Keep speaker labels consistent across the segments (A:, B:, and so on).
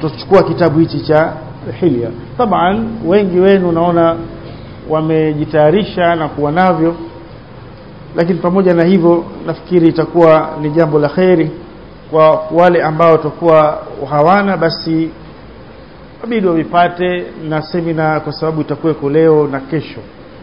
A: tutachukua kitabu hichi cha hilya taban wengi wenu naona wamejitayarisha na kuwa navyo lakini pamoja na hivyo nafikiri itakuwa ni jambo la kheri kwa wale ambao watakuwa hawana basi wabidi wavipate na semina kwa sababu itakuweko leo na kesho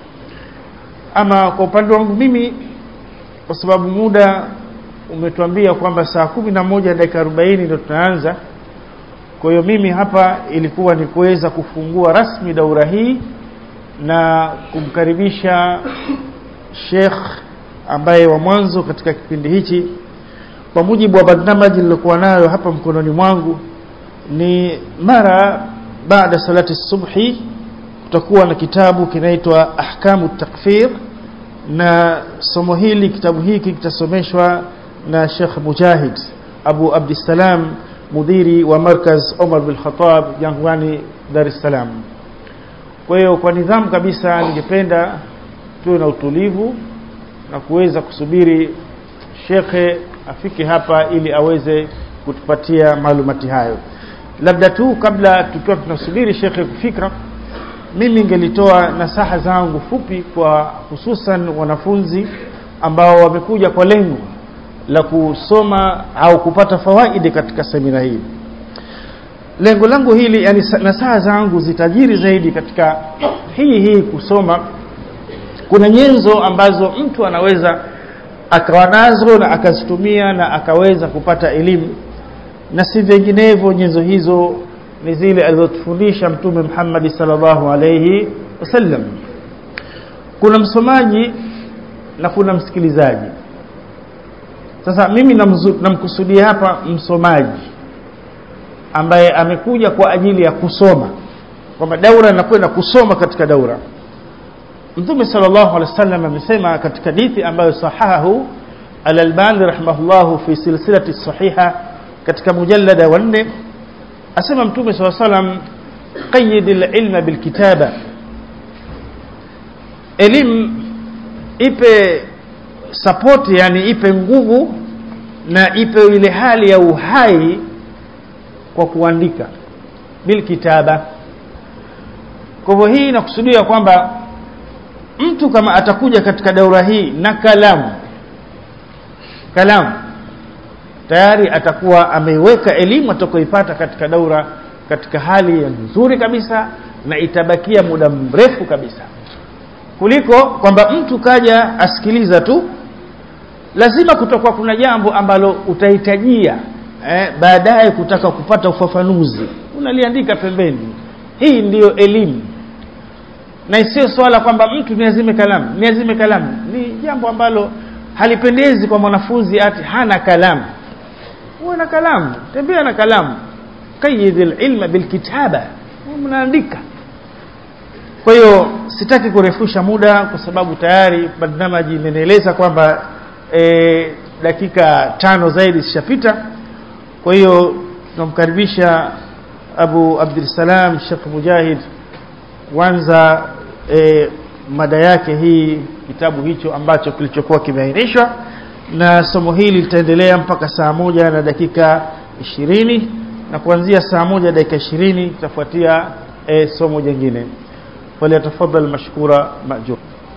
A: ama kwa upande wangu mimi kwa sababu muda umetuambia kwamba saa kumi na moja dakika arobaini ndo tunaanza kwa hiyo mimi hapa ilikuwa ni kuweza kufungua rasmi daura hii na kumkaribisha Sheikh ambaye wa mwanzo katika kipindi hichi kwa mujibu wa barnamaji nilokuwa nayo hapa mkononi mwangu ni mara baada salati subhi kutakuwa na kitabu kinaitwa ahkamu takfir na somo hili kitabu hiki kitasomeshwa na Sheikh Mujahid Abu Abdissalam mudiri wa markaz Omar bin Khattab Jangwani Dar es Salaam kwa hiyo kwa nidhamu kabisa ningependa tuwe na utulivu na kuweza kusubiri shekhe afike hapa ili aweze kutupatia maalumati hayo labda tu kabla tukiwa tunasubiri shekhe kufika mimi ningelitoa nasaha zangu fupi kwa hususan wanafunzi ambao wamekuja kwa lengo la kusoma au kupata fawaidi katika semina hii lengo langu hili yani nasaha zangu zitajiri zaidi katika hii hii kusoma kuna nyenzo ambazo mtu anaweza akawa nazo na akazitumia na akaweza kupata elimu na si vinginevyo nyenzo hizo ni zile alizotufundisha mtume Muhammad sallallahu alayhi wasallam kuna msomaji na kuna msikilizaji sasa mimi namkusudia hapa msomaji ambaye amekuja kwa ajili ya kusoma kwamba daura inakwenda kusoma katika daura Mtume sallallahu alaihi wasallam amesema katika hadithi ambayo sahahu Al-Albani rahimahullah fi silsilati sahiha katika mujallada wa 4 asema Mtume sallallahu alaihi wasallam qayyid al-ilma bil kitaba elimu ipe support yani ipe nguvu na ipe ile hali ya uhai kwa kuandika bil kitaba kwa hivyo hii inakusudia kwamba mtu kama atakuja katika daura hii na kalamu kalamu tayari atakuwa ameiweka elimu atakoipata katika daura katika hali ya nzuri kabisa na itabakia muda mrefu kabisa kuliko kwamba mtu kaja asikiliza tu lazima kutakuwa kuna jambo ambalo utahitajia eh, baadaye kutaka kupata ufafanuzi unaliandika pembeni hii ndiyo elimu na isiyo swala kwamba mtu niazime kalamu niazime kalamu ni jambo ambalo halipendezi kwa mwanafunzi ati hana kalamu uwe na kalamu tembea na kalamu qayyid ilma bilkitaba mnaandika kwa hiyo sitaki kurefusha muda kwa sababu tayari barnamaji imenieleza kwamba e, dakika tano zaidi zishapita kwa hiyo tunamkaribisha Abu Abdulsalam Sheikh Mujahid kwanza e, mada yake hii kitabu hicho ambacho kilichokuwa kimeainishwa na somo hili litaendelea mpaka saa moja na dakika ishirini na kuanzia saa moja dakika ishirini itafuatia e, somo jingine falyatafadhal mashkura majur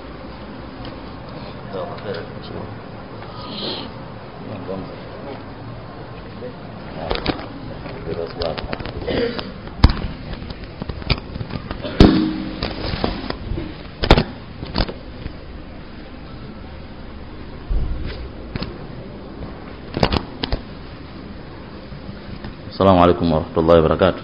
B: السلام عليكم ورحمة الله وبركاته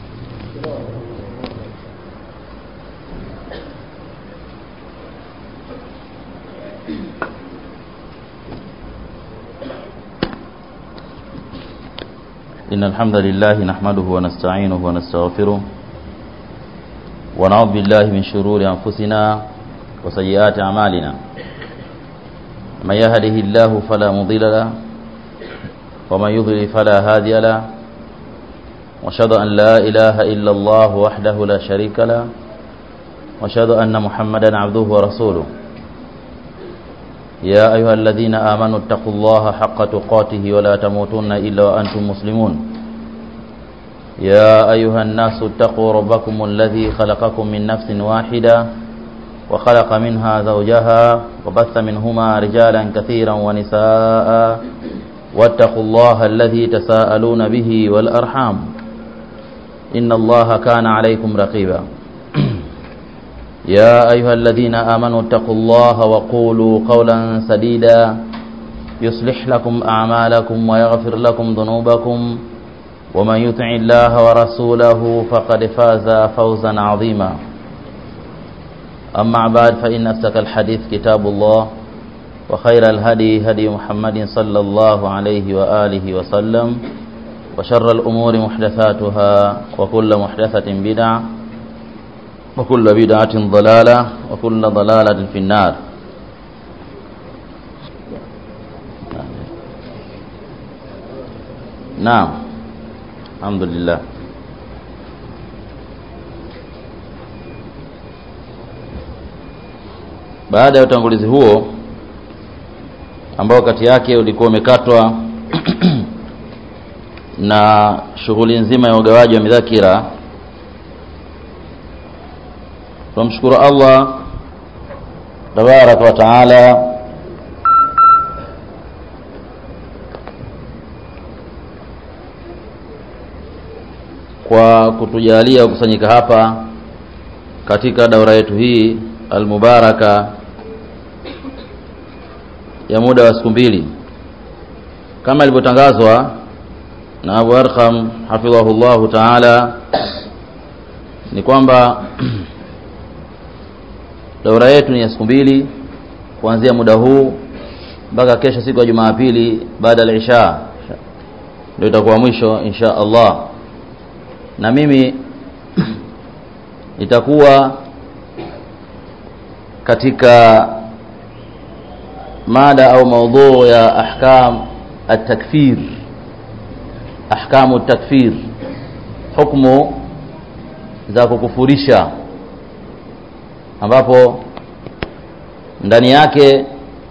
B: إن الحمد لله نحمده ونستعينه ونستغفره ونعوذ بالله من شرور أنفسنا وسيئات أعمالنا من يهده الله فلا مضل له ومن يضلل فلا هادي له واشهد أن لا إله إلا الله وحده لا شريك له واشهد أن محمدا عبده ورسوله يا أيها الذين آمنوا اتقوا الله حق تقاته ولا تموتن إلا وأنتم مسلمون يا أيها الناس اتقوا ربكم الذي خلقكم من نفس واحدة وخلق منها زوجها وبث منهما رجالا كثيرا ونساء واتقوا الله الذي تساءلون به والأرحام إن الله كان عليكم رقيبا يا أيها الذين آمنوا اتقوا الله وقولوا قولا سديدا يصلح لكم أعمالكم ويغفر لكم ذنوبكم ومن يطع الله ورسوله فقد فاز فوزا عظيما أما بعد فإن أصدق الحديث كتاب الله وخير الهدي هدي محمد صلى الله عليه وآله وسلم وشر الأمور محدثاتها وكل محدثة بدعة وكل بدعة ضلالة وكل ضلالة في النار نعم الحمد لله baada ya utangulizi huo ambao kati yake ulikuwa umekatwa na shughuli nzima ya ugawaji wa midhakira tunamshukuru Allah tabaraka wa taala kwa kutujalia kukusanyika hapa katika daura yetu hii almubaraka ya muda wa siku mbili kama ilivyotangazwa na Abu Arqam hafidhahullahu taala ni kwamba daura yetu ni ya siku mbili kuanzia muda huu mpaka kesho siku ya Jumapili baada ya isha ndio itakuwa mwisho insha Allah na mimi itakuwa katika mada au maudhu ya ahkam at-takfir ahkamu at-takfir hukumu za kukufurisha ambapo ndani yake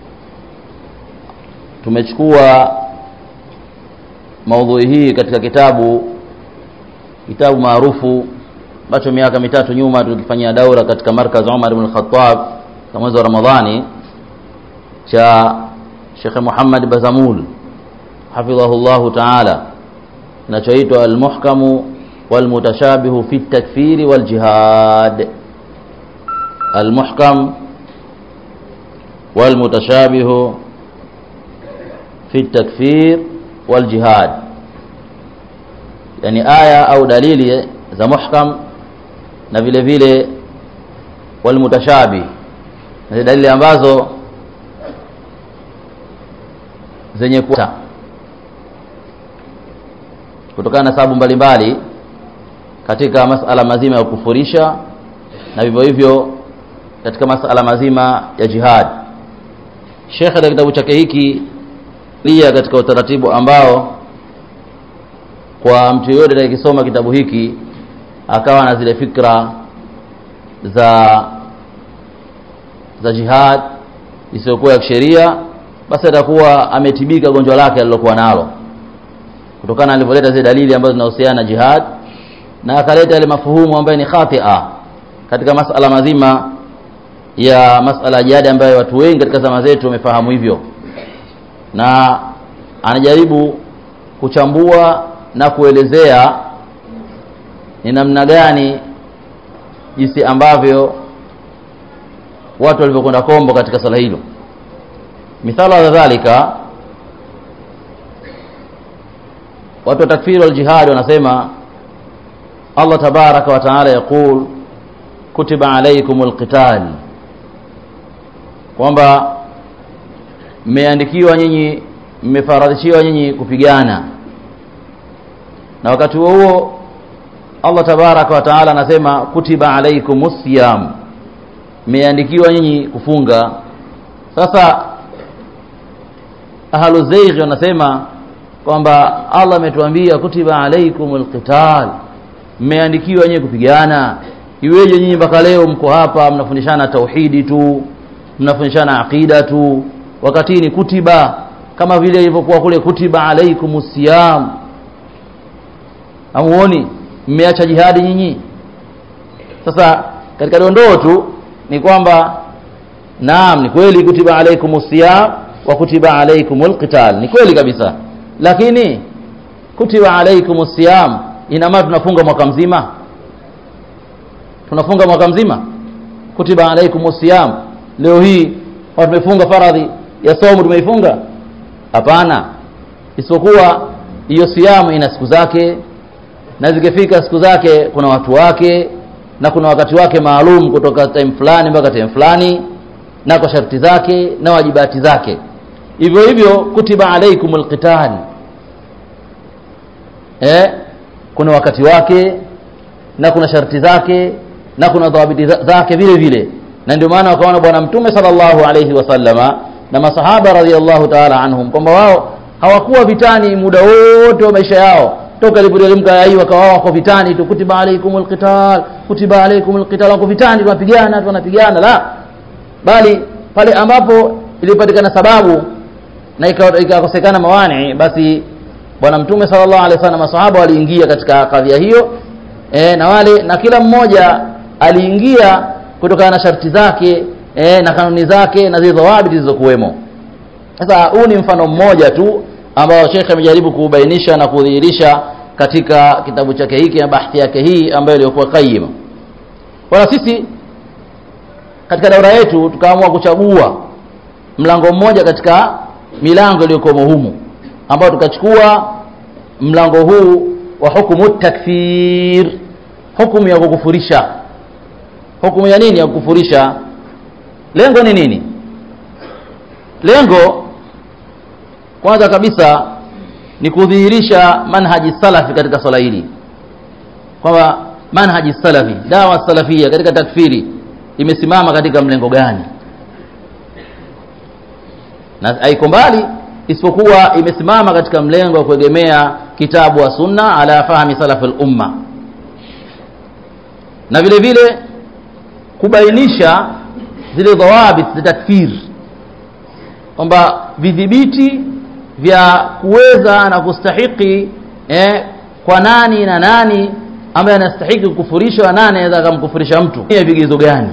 B: tumechukua maudhui hii katika kitabu kitabu maarufu ambacho miaka mitatu nyuma tulikifanyia daura katika markaz Umar ibn Khattab kwa mwezi wa Ramadhani cha Sheikh Muhammad Bazamul hafidhahullahu ta'ala kinachoitwa al-muhkamu wal-mutashabihu fi at-takfiri wal-jihad al-muhkam wal-mutashabihu fi at-takfir wal-jihad yani aya au dalili za muhkam na vile vile walmutashabi na dalili ambazo zenye kuta kutokana na sababu mbalimbali katika masala mazima ya kufurisha na vivyo hivyo katika masala mazima ya jihad Sheikh katika kitabu chake hiki lia katika utaratibu ambao kwa mtu yoyote atakayesoma kitabu hiki akawa na zile fikra za za jihad isiyokuwa ya kisheria basi atakuwa ametibika gonjwa lake alilokuwa nalo kutokana alivyoleta zile dalili ambazo zinahusiana na jihad na akaleta yale mafuhumu ambayo ni khatia katika masala mazima ya masala ya jihad ambayo watu wengi katika zama zetu wamefahamu hivyo na anajaribu kuchambua na kuelezea ni namna gani jinsi ambavyo watu walivyokwenda kombo katika sala hilo mithala ya dhalika watu wa takfiri wal jihad wanasema Allah tabaraka wa taala yaqul kutiba alaykumul qital kwamba mmeandikiwa nyinyi mmefaradhishiwa nyinyi kupigana na wakati huo huo Allah tabaraka wa taala anasema kutiba alaikumus siyam mmeandikiwa nyinyi kufunga sasa ahlu zaigh wanasema kwamba Allah ametuambia kutiba alaikumul qital mmeandikiwa nyinyi kupigana iweje nyinyi mpaka leo mko hapa mnafundishana tauhidi tu mnafundishana aqida tu wakati ni kutiba kama vile ilivyokuwa kule kutiba alaikumus siyam amuoni mmeacha jihadi nyinyi sasa katika dondoo tu ni kwamba naam ni kweli kutiba alaikumus siyam wa kutiba alaikumul qital ni kweli kabisa lakini kutiba alaikumus siyam ina maana tunafunga mwaka mzima tunafunga mwaka mzima kutiba alaikumus siyam leo hii tumefunga faradhi ya somo tumeifunga hapana isipokuwa hiyo siamu ina siku zake na zikifika siku zake kuna watu wake na kuna wakati wake maalum kutoka time fulani mpaka time fulani na kwa sharti zake na wajibati zake hivyo hivyo kutiba alaikumul qital eh kuna wakati wake na kuna sharti zake na kuna dhawabiti zake vile vile na ndio maana wakaona bwana mtume sallallahu alayhi wasallama na masahaba radhiallahu ta'ala anhum kwamba wao hawakuwa vitani muda wote wa maisha yao toka ilipoteremka aya hii wakawa wako vitani tu kutiba alaikumul qital kutiba alaikumul qital wako vitani tunapigana tunapigana la bali pale ambapo ilipatikana sababu na ikakosekana mawani basi bwana mtume sallallahu alaihi wasallam masahaba waliingia katika kadhia hiyo e, na wale na kila mmoja aliingia kutokana na sharti zake e, na kanuni zake na zile dhawabiti zilizokuwemo sasa huu ni mfano mmoja tu ambao Sheikh amejaribu kuubainisha na kudhihirisha katika kitabu chake hiki na bahthi yake hii ambayo ilikuwa qayyima kwa sisi katika daura yetu tukaamua kuchagua mlango mmoja katika milango iliyokuwa humu ambao tukachukua mlango huu wa hukumu takfir hukumu ya kukufurisha hukumu ya nini ya kukufurisha lengo ni nini lengo kwanza kabisa ni kudhihirisha manhaji salafi katika swala hili kwamba manhaji salafi dawa salafia katika takfiri imesimama katika mlengo gani na haiko mbali isipokuwa imesimama katika mlengo wa kuegemea kitabu wa sunna ala fahmi salaf al-umma na vile vile kubainisha zile dhawabit za takfir kwamba vidhibiti vya kuweza na kustahiki eh, kwa nani na nani ambaye anastahiki kukufurishwa na nani anaweza akamkufurisha mtu ni vigezo gani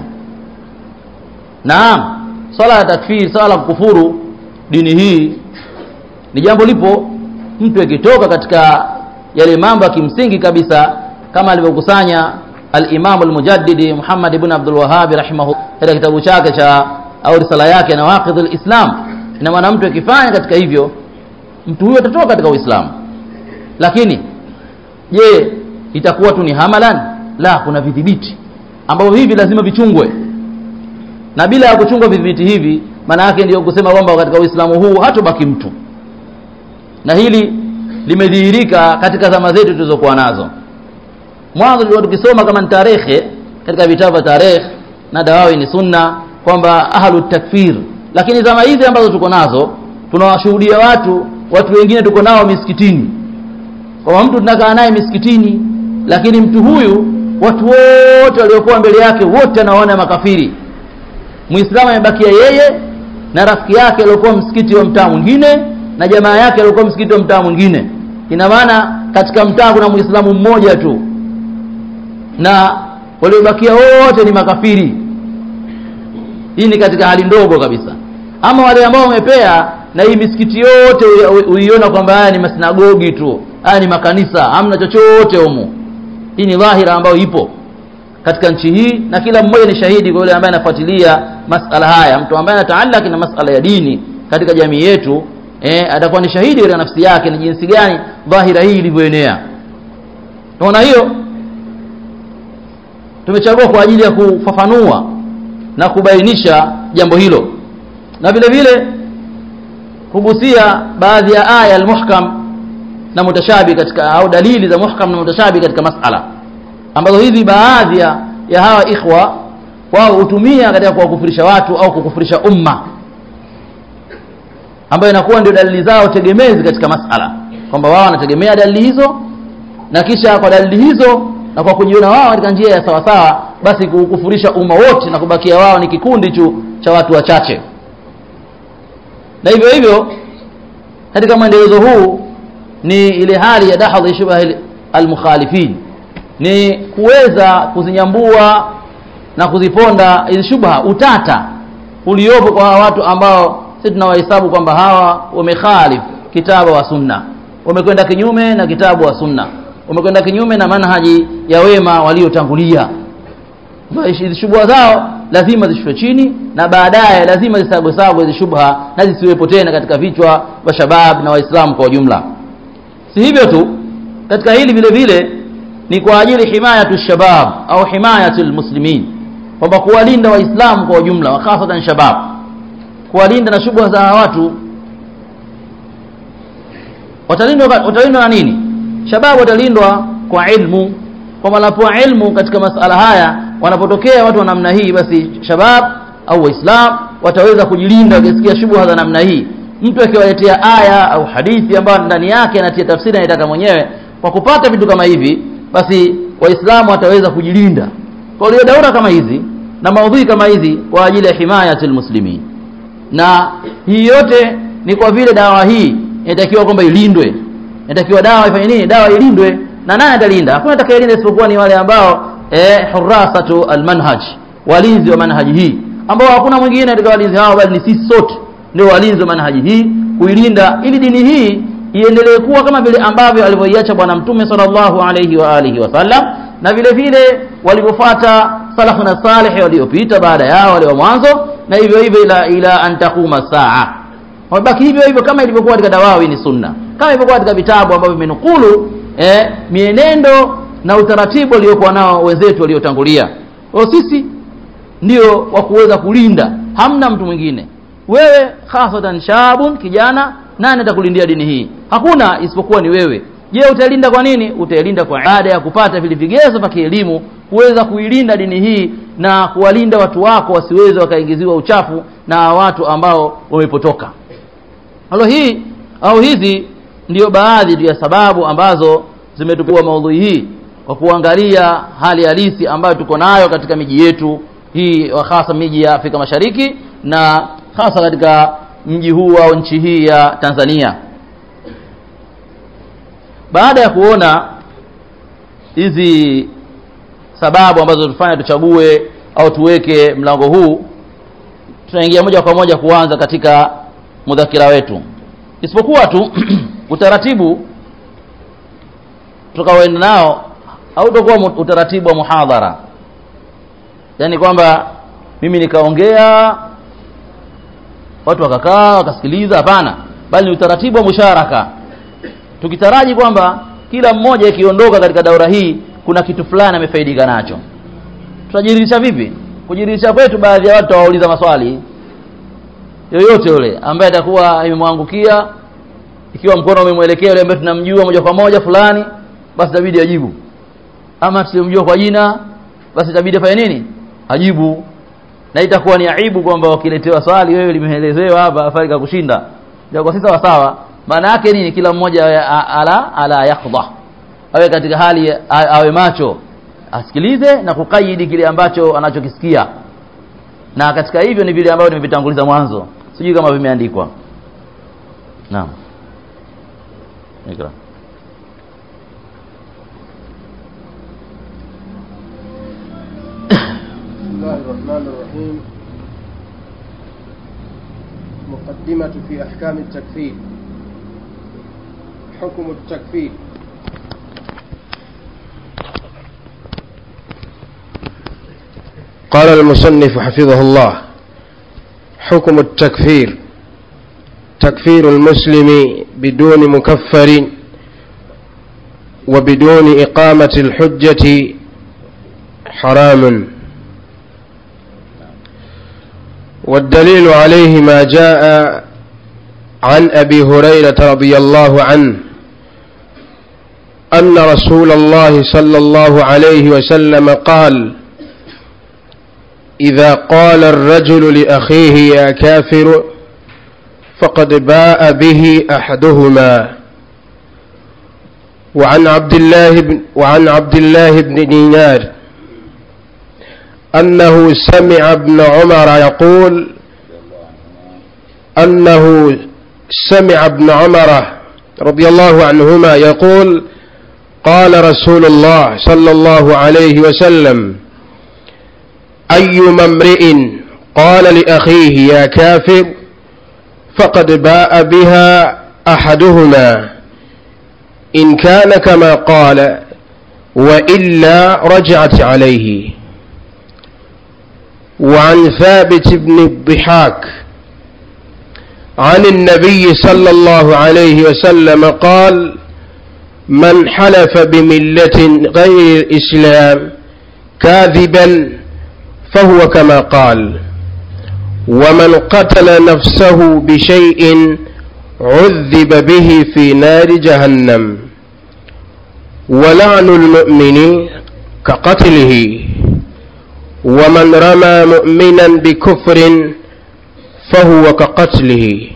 B: naam swala ya takfir swala la kukufuru dini hii ni jambo lipo mtu akitoka katika yale mambo ya kimsingi kabisa kama alivyokusanya al-Imam al-Mujaddidi Muhammad ibn Abdul Wahhab rahimahu katika kitabu chake cha au risala yake Nawaqidh al-Islam ina maana mtu akifanya katika hivyo mtu huyo atatoka katika Uislamu lakini je itakuwa tu ni hamalan la kuna vidhibiti ambavyo hivi lazima vichungwe na bila ya kuchungwa vidhibiti hivi maana yake ndio kusema kwamba katika Uislamu huu hatobaki mtu na hili limedhihirika katika zama zetu tulizokuwa nazo mwanzo tulikuwa tukisoma kama ni tarehe katika vitabu vya tarehe na dawawi ni sunna kwamba ahlu takfir lakini zama hizi ambazo tuko nazo tunawashuhudia watu watu wengine tuko nao misikitini kwamba mtu tunakaa naye misikitini lakini mtu huyu watu wote waliokuwa mbele yake wote anaona makafiri muislamu amebakia yeye na rafiki yake aliokuwa msikiti wa mtaa mwingine na jamaa yake aliokuwa msikiti wa mtaa mwingine ina maana katika mtaa kuna muislamu mmoja tu na waliobakia wote ni makafiri hii ni katika hali ndogo kabisa ama wale ambao wamepea na hii misikiti yote uiona kwamba haya ni masinagogi tu haya ni makanisa hamna chochote humu hii ni dhahira ambayo ipo katika nchi hii na kila mmoja ni shahidi kwa yule ambaye anafuatilia masala haya mtu ambaye anataalaki na masala ya dini katika jamii yetu eh, atakuwa ni shahidi katika nafsi yake ni jinsi gani dhahira hii ilivyoenea tunaona hiyo tumechagua kwa ajili ya kufafanua na kubainisha jambo hilo na vile vile kugusia baadhi ya aya almuhkam na mutashabi katika au dalili za muhkam na mutashabi katika masala ambazo hizi baadhi ya, ya hawa ikhwa wao hutumia katika kuwakufurisha watu au kukufurisha umma ambayo inakuwa ndio dalili zao tegemezi katika masala kwamba wao wanategemea dalili hizo na kisha kwa dalili hizo na kwa kujiona wao katika njia ya sawasawa basi kukufurisha umma wote na kubakia wao ni kikundi tu cha watu wachache na hivyo hivyo katika mwendelezo huu ni ile hali ya dahadhi shubha almukhalifin ni kuweza kuzinyambua na kuziponda hizi shubha utata uliopo kwa hawa watu ambao sisi tunawahesabu kwamba hawa wamekhalif kitabu wa sunna wamekwenda kinyume na kitabu wa sunna wamekwenda kinyume na manhaji ya wema waliotangulia hizi shubha zao lazima zishushwe chini na baadaye lazima zisagwesagwe hizi shubha na zisiwepo tena katika vichwa vya shabab na waislamu kwa ujumla si hivyo tu katika hili vile vile ni kwa ajili himayatu shabab au himayatu lmuslimin kwamba kuwalinda waislamu kwa ujumla wa hasatan shabab kuwalinda na shubha za watu watalindwa watalindwa na nini shabab watalindwa kwa ilmu kwa wanapoa ilmu katika masala haya wanapotokea watu wa namna hii basi shabab au waislam wataweza kujilinda wakisikia shubha za namna hii mtu akiwaletea aya au hadithi ambayo ndani yake anatia tafsiri anataka mwenyewe kwa kupata vitu kama hivi basi waislamu wataweza kujilinda kwa hiyo daura kama hizi na maudhui kama hizi kwa ajili ya himayatul muslimin na hii yote ni kwa vile dawa hii inatakiwa kwamba ilindwe inatakiwa dawa ifanye nini dawa ilindwe na nani atalinda hakuna atakayelinda isipokuwa ni wale ambao eh hurasatu almanhaj walinzi wa manhaji hii ambao hakuna mwingine katika walinzi hao bali ni sisi sote ndio walinzi wa manhaji hii kuilinda ili dini hii iendelee kuwa kama vile ambavyo alivyoiacha bwana mtume sallallahu alayhi wa alihi wasallam na vile vile walivyofuata salafu na salih waliopita baada yao wale wa mwanzo na hivyo hivyo ila, ila an taquma saa wabaki hivyo hivyo kama ilivyokuwa katika dawawi ni sunna kama ilivyokuwa katika vitabu ambavyo vimenukulu eh, mienendo na utaratibu waliokuwa nao wenzetu waliotangulia kwa sisi ndio wa kuweza kulinda hamna mtu mwingine wewe hasatan shabun kijana nani atakulindia dini hii hakuna isipokuwa ni wewe je utailinda kwa nini utailinda kwa baada ya kupata vile vigezo vya kielimu kuweza kuilinda dini hii na kuwalinda watu wako wasiweze wakaingiziwa uchafu na watu ambao wamepotoka halo hii au hizi ndiyo baadhi ya sababu ambazo zimetupua maudhui hii kwa kuangalia hali halisi ambayo tuko nayo katika miji yetu hii hasa miji ya Afrika Mashariki na hasa katika mji huu au nchi hii ya Tanzania baada ya kuona hizi sababu ambazo tufanya tuchague au tuweke mlango huu tunaingia moja kwa moja kuanza katika mudhakira wetu isipokuwa tu utaratibu tutakaoenda nao hautakuwa utaratibu wa muhadhara yaani kwamba mimi nikaongea watu wakakaa wakasikiliza hapana bali ni utaratibu wa musharaka tukitaraji kwamba kila mmoja ikiondoka katika daura hii kuna kitu fulani amefaidika nacho tutajiridhisha vipi kujiridhisha kwetu baadhi ya watu wawauliza maswali yoyote yule ambaye atakuwa imemwangukia ikiwa mkono umemwelekea yule ambaye tunamjua moja kwa moja fulani basi itabidi ajibu ama tusimjua kwa jina basi itabidi afanye nini ajibu na itakuwa ni aibu kwamba wakiletewa swali wewe limeelezewa hapa afari kushinda ndio kwa sisi sawa maana yake nini kila mmoja ala ala yakhdha awe katika hali awe macho asikilize na kukaidi kile ambacho anachokisikia na katika hivyo ni vile ambavyo nimevitanguliza mwanzo sijui kama vimeandikwa naam ikra
C: بسم الله الرحمن الرحيم مقدمة في أحكام التكفير حكم التكفير قال المصنف حفظه الله حكم التكفير تكفير المسلم بدون مكفر وبدون إقامة الحجة حرام والدليل عليه ما جاء عن أبي هريرة رضي الله عنه أن رسول الله صلى الله عليه وسلم قال إذا قال الرجل لأخيه يا كافر فقد باء به أحدهما وعن عبد الله بن وعن عبد الله بن دينار أنه سمع ابن عمر يقول أنه سمع ابن عمر رضي الله عنهما يقول قال رسول الله صلى الله عليه وسلم أيما امرئ قال لأخيه يا كافر فقد باء بها أحدهما إن كان كما قال وإلا رجعت عليه وعن ثابت بن الضحاك عن النبي صلى الله عليه وسلم قال من حلف بملة غير الإسلام كاذبا فهو كما قال ومن قتل نفسه بشيء عذب به في نار جهنم ولعن المؤمن كقتله ومن رمى مؤمنا بكفر فهو كقتله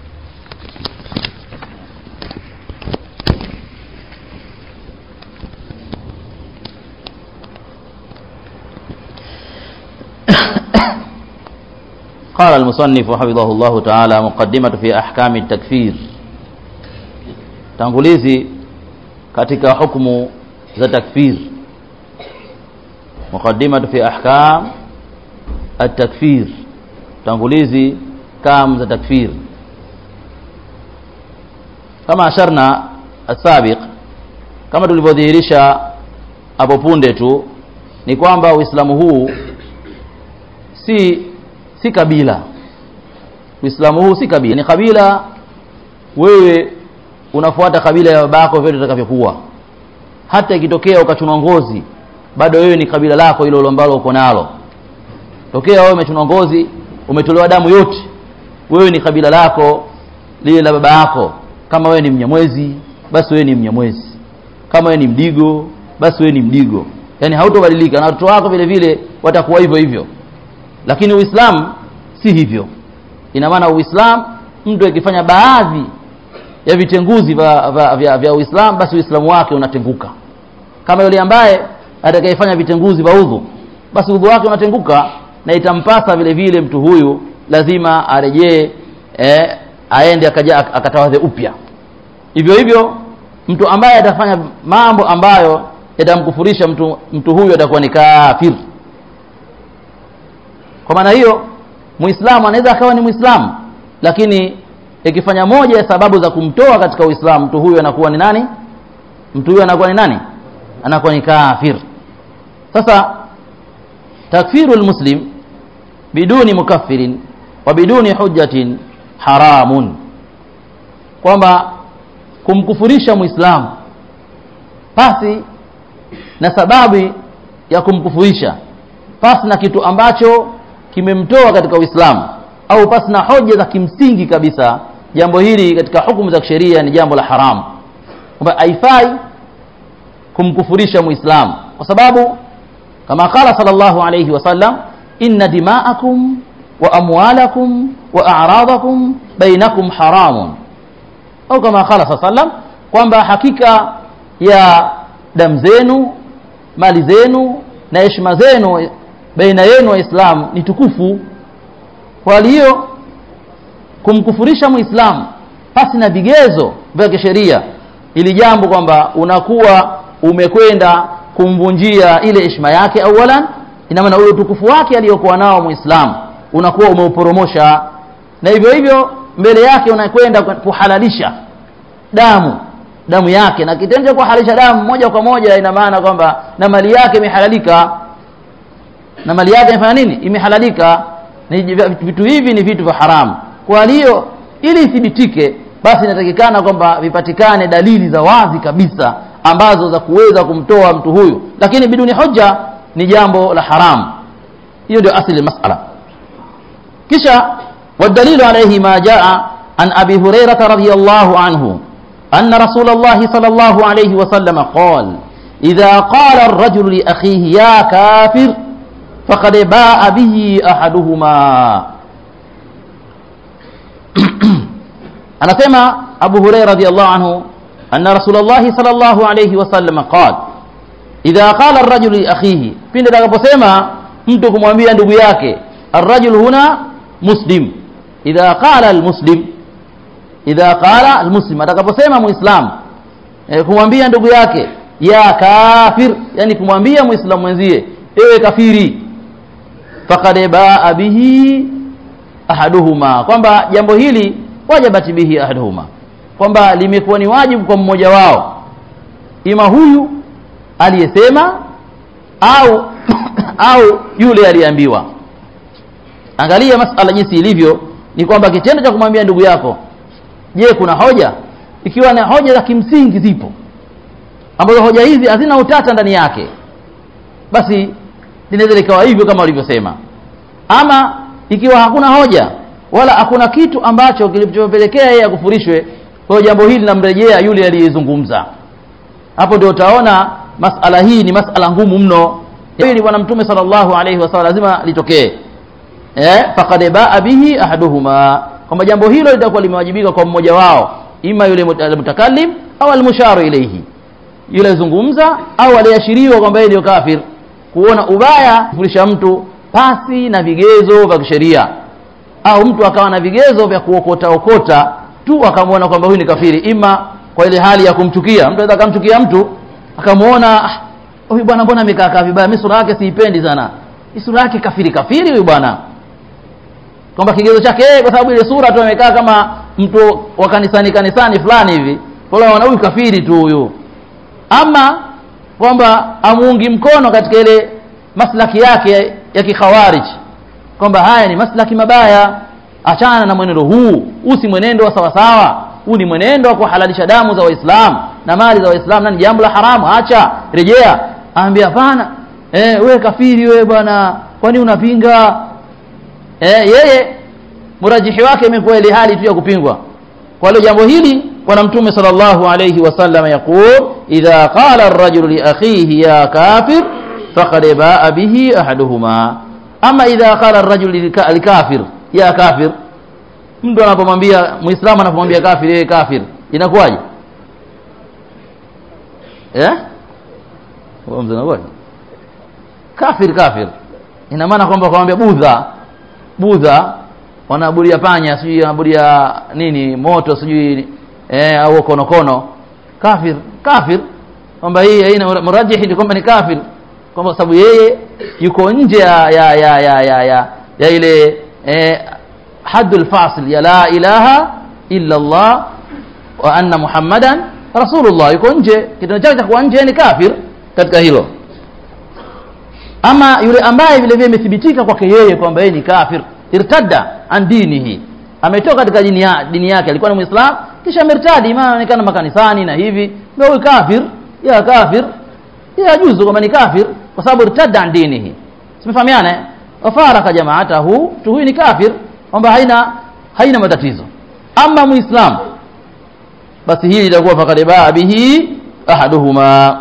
B: قال المصنف حفظه الله تعالى مقدمة في أحكام التكفير tangulizi katika hukumu za takfir muqaddimatu fi ahkam at-takfir tangulizi kam za takfir kama asharna asabiq kama tulivyodhihirisha hapo punde tu ni kwamba uislamu huu si si kabila uislamu huu si kabila ni kabila wewe unafuata kabila ya babako vile utakavyokuwa hata ikitokea ukachunwa ngozi bado wewe ni kabila lako hilo ambalo uko nalo tokea wewe umechunwa ngozi umetolewa damu yote wewe ni kabila lako lile la baba yako kama wewe ni mnyamwezi basi wewe ni mnyamwezi kama wewe ni mdigo basi wewe ni mdigo yani hautobadilika na watoto wako vile vile watakuwa hivyo hivyo lakini uislamu si hivyo ina maana uislamu mtu akifanya baadhi ya vitenguzi vya, vya, vya, vya uislamu basi uislamu wake unatenguka kama yule ambaye atakayefanya vitenguzi vya udhu basi udhu wake unatenguka na itampasa vile vile mtu huyu lazima arejee eh, aende akaja akatawadhe upya hivyo hivyo mtu ambaye atafanya mambo ambayo yatamkufurisha mtu, mtu huyu atakuwa ni kafir kwa maana hiyo muislamu anaweza akawa ni muislamu lakini ikifanya moja ya sababu za kumtoa katika uislamu mtu huyu anakuwa ni nani mtu huyu anakuwa ni nani anakuwa ni kafir sasa takfiru lmuslim biduni mukaffirin wa biduni hujjatin haramun kwamba kumkufurisha muislamu pasi na sababu ya kumkufurisha pasi na kitu ambacho kimemtoa katika uislamu au pasi na hoja za kimsingi kabisa jambo hili katika hukumu za kisheria ni jambo la haramu kwamba haifai kumkufurisha muislamu kwa sababu kama qala sallallahu alayhi wasallam inna dima'akum wa amwalakum wa a'radakum bainakum haramun au kama qala sallam kwamba hakika ya damu zenu mali zenu na heshima zenu baina yenu waislamu ni tukufu kwa hiyo kumkufurisha muislamu pasi na vigezo vya kisheria ili jambo kwamba unakuwa umekwenda kumvunjia ile heshima yake awalan ina maana ule utukufu wake aliyokuwa nao muislamu unakuwa umeuporomosha na hivyo hivyo mbele yake unakwenda kuhalalisha damu damu yake na kitendo cha kuhalalisha damu moja kwa moja ina maana kwamba na mali yake imehalalika na mali yake imefanya nini imehalalika ni vitu hivi ni vitu vya haramu kwa hiyo ili ithibitike basi inatakikana kwamba vipatikane dalili za wazi kabisa ambazo za kuweza kumtoa mtu huyu lakini biduni hoja ni jambo la haramu hiyo ndio asili masala kisha والدليل عليه ما جاء عن أبي هريرة رضي الله عنه أن رسول الله صلى الله عليه وسلم قال إذا قال الرجل لأخيه يا كافر فقد باء به أحدهما anasema Abu Hurairah radhiyallahu anhu anna Rasulullah sallallahu alayhi wasallam qala idha qala ar-rajul li akhihi pindi atakaposema mtu kumwambia ndugu yake ar-rajul huna muslim idha qala al-muslim idha qala al-muslim atakaposema muislam e, kumwambia ndugu yake ya kafir yani kumwambia muislamu mwenzie ewe kafiri faqad baa bihi ahaduhuma kwamba jambo hili wajabati bihi ahaduhuma kwamba limekuwa ni wajibu kwa mmoja wao ima huyu aliyesema au au yule aliyeambiwa angalia masala jinsi ilivyo ni kwamba kitendo cha kumwambia ndugu yako je kuna hoja ikiwa na hoja za kimsingi zipo ambazo hoja hizi hazina utata ndani yake basi linaweza likawa hivyo kama walivyosema ama ikiwa hakuna hoja wala hakuna kitu ambacho kilichopelekea yeye akufurishwe kwa hiyo jambo hili linamrejea yule aliyezungumza hapo ndio utaona masala hii ni masala ngumu mno hili bwana mtume sallallahu alaihi wasallam lazima litokee eh faqad baa bihi ahaduhuma kwamba jambo hilo litakuwa limewajibika kwa mmoja wao ima yule mutakallim au almusharu ilayhi yule zungumza au aliashiriwa kwamba yeye ndio kafir kuona ubaya kufurisha mtu pasi na vigezo vya kisheria au mtu akawa na vigezo vya kuokota okota tu akamwona kwamba huyu ni kafiri ima kwa ile hali ya kumchukia mtu anaweza akamchukia mtu akamwona "Ah, huyu bwana mbona amekaa kaa vibaya mimi sura yake siipendi sana hii sura yake kafiri kafiri huyu bwana kwamba kigezo chake yeye kwa sababu ile sura tu amekaa kama mtu wa kanisani kanisani fulani hivi kwa hiyo wana huyu kafiri tu huyu ama kwamba amuungi mkono katika ile maslaki yake ya kikhawarij kwamba haya ni maslaki mabaya achana na mwenendo huu huu si mwenendo wa sawasawa huu ni mwenendo wa kuhalalisha damu za waislamu na mali za waislamu na ni jambo la haramu acha rejea aambia hapana eh, we kafiri we bwana kwani unapinga eh, yeye murajihi wake imekuwa ile hali tu ya kupingwa kwa hiyo jambo hili bwana mtume sallallahu alayhi wasallam yaqul idha qala ar-rajulu li akhihi ya kafir faqad baa bihi ahaduhuma ama idha qala ar-rajulu likafir ya kafir mtu anapomwambia muislamu anapomwambia kafir yeye kafir inakuwaje eh wao mzee kafir kafir ina maana kwamba kumwambia budha budha wanaabudia panya sijui wanaabudia nini moto sijui eh, au konokono kafir kafir kwamba hii haina murajihi ni kwamba ni kafir kwamba sababu yeye yuko nje ya ya ya ya ya, ya, ya ile eh, haddul fasil ya la ilaha illa Allah wa anna muhammadan rasulullah yuko nje kitendo chake cha kuwa nje ni kafir katika hilo ama yule ambaye vile vile imethibitika kwake yeye kwamba yeye ni kafir irtadda an dinihi ametoka katika dini, ya, dini yake alikuwa ni muislam kisha amertadi maana anaonekana makanisani na hivi ndio huyu kafir ya kafir ya juzu kwamba ni kafir kwa sababu irtadda an dinihi simefahamiana eh wafaraka jamaatahu tu huyu ni kafir kwamba haina haina matatizo ama muislam basi hili litakuwa faqad baa bihi ahaduhuma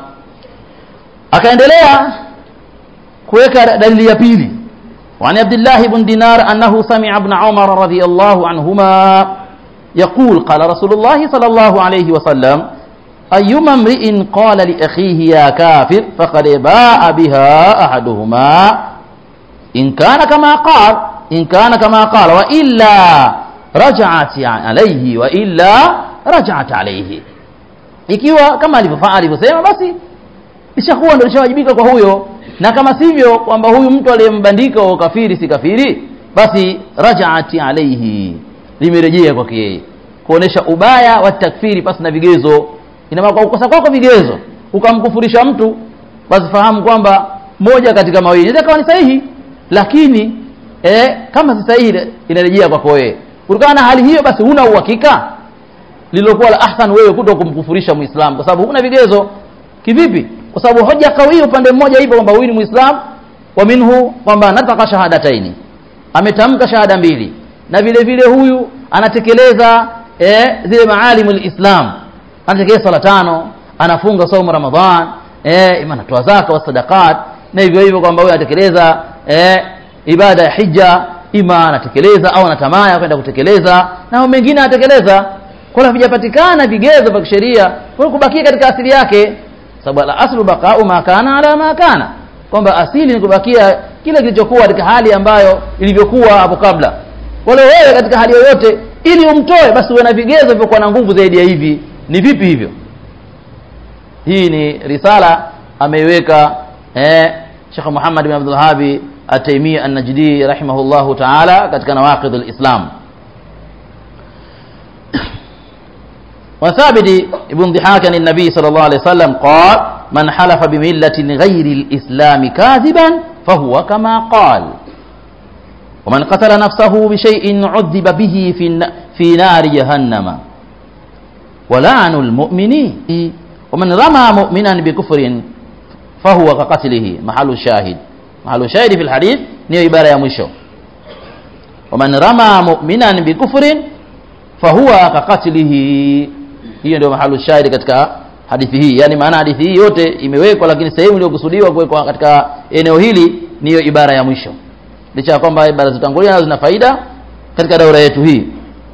B: akaendelea kuweka dalili ya pili وعن عبد الله بن دينار أنه سمع ابن عمر رضي الله عنهما يقول قال رسول الله صلى الله عليه وسلم أيما امرئ قال لأخيه يا كافر فقد باء بها أحدهما إن كان كما قال إن كان كما قال وإلا رجعت عليه وإلا رجعت عليه ikiwa kama alivyofanya alivyosema basi ishakuwa ndio ishawajibika kwa huyo na kama sivyo kwamba huyu mtu aliyembandika wa kafiri si kafiri basi rajaati alaihi limerejea kwake yeye kuonesha ubaya wa takfiri pasi na vigezo ina maana kwa kukosa kwako vigezo ukamkufurisha mtu basi fahamu kwamba moja katika mawili inaweza kawa ni sahihi lakini eh, kama si sahihi inarejea kwako wewe kutokana na hali hiyo basi huna uhakika lililokuwa la ahsan wewe kuto kumkufurisha muislamu kwa sababu huna vigezo kivipi kwa sababu hoja kawi upande mmoja ipo kwamba huyu ni muislam wa minhu kwamba nataka shahadataini ametamka shahada mbili na vile vile huyu anatekeleza eh, zile maalimu lislam anatekeleza sala tano anafunga saumu ramadhan eh, ima anatoa zaka wa sadaqat na hivyo hivyo kwamba huyu anatekeleza eh, ibada ya hija ima anatekeleza au anatamaya kwenda kutekeleza na mengine anatekeleza kwa hiyo havijapatikana vigezo vya kisheria kwa kubakia katika asili yake sababu al aslu baqa'u ma kana ala ma kana kwamba asili ni kubakia kile kilichokuwa katika hali ambayo ilivyokuwa hapo kabla wale wewe katika hali yoyote ili umtoe basi uwe na vigezo vivyokuwa na nguvu zaidi ya hivi ni vipi hivyo hii ni risala ameiweka eh, Sheikh Muhammad bin Abdul Wahhab At-Taymi An-Najdi rahimahullahu ta'ala katika Nawaqid al-Islam وثابت ابن ضحاك عن النبي صلى الله عليه وسلم قال من حلف بملة غير الإسلام كاذبا فهو كما قال ومن قتل نفسه بشيء عذب به في الن- في نار جهنم ولعن المؤمنين ومن رمى مؤمنا بكفر فهو كقتله محل الشاهد محل الشاهد في الحديث نيو عبارة يا مشو ومن رمى مؤمنا بكفر فهو كقتله hiyo ndio mahali shahidi katika hadithi hii yani maana hadithi hii yote imewekwa lakini sehemu iliyokusudiwa kuwekwa katika eneo hili niyo ibara ya mwisho licha ya kwamba ibara zitangulia nazo zina faida katika daura yetu hii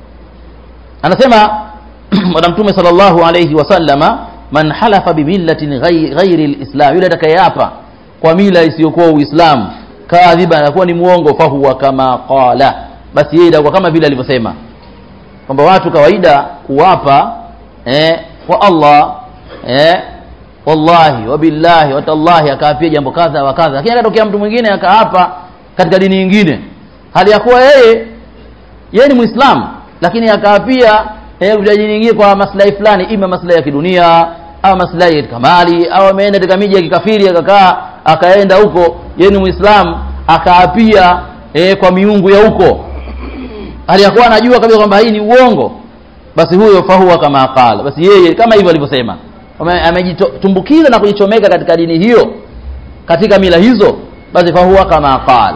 B: anasema bwana mtume sallallahu alayhi wasallama man halafa bimillatin ghai- ghairi lislam yule atakayeapa kwa mila isiyokuwa uislamu kadhiba anakuwa ni muongo fahuwa kama qala basi yeye itakuwa kama vile alivyosema kwamba watu kawaida kuwapa eh, kwa Allah eh, wallahi wabillahi watallahi akaapia jambo kadha wa kadha lakini akatokea mtu mwingine akaapa katika dini nyingine hali ya kuwa yeye yeye ni muislamu lakini akaapia eh, kuja dini nyingine kwa maslahi fulani ima maslahi ya kidunia au maslahi katika mali au ameenda katika miji ya kikafiri akakaa akaenda huko yeye ni muislamu akaapia eh, kwa miungu ya huko hali ya kuwa anajua kabisa kwamba hii ni uongo basi huyo fahuwa kama qala basi yeye kama hivyo alivyosema Ame- amejitumbukiza na kujichomeka katika dini hiyo katika mila hizo basi fahuwa kama qala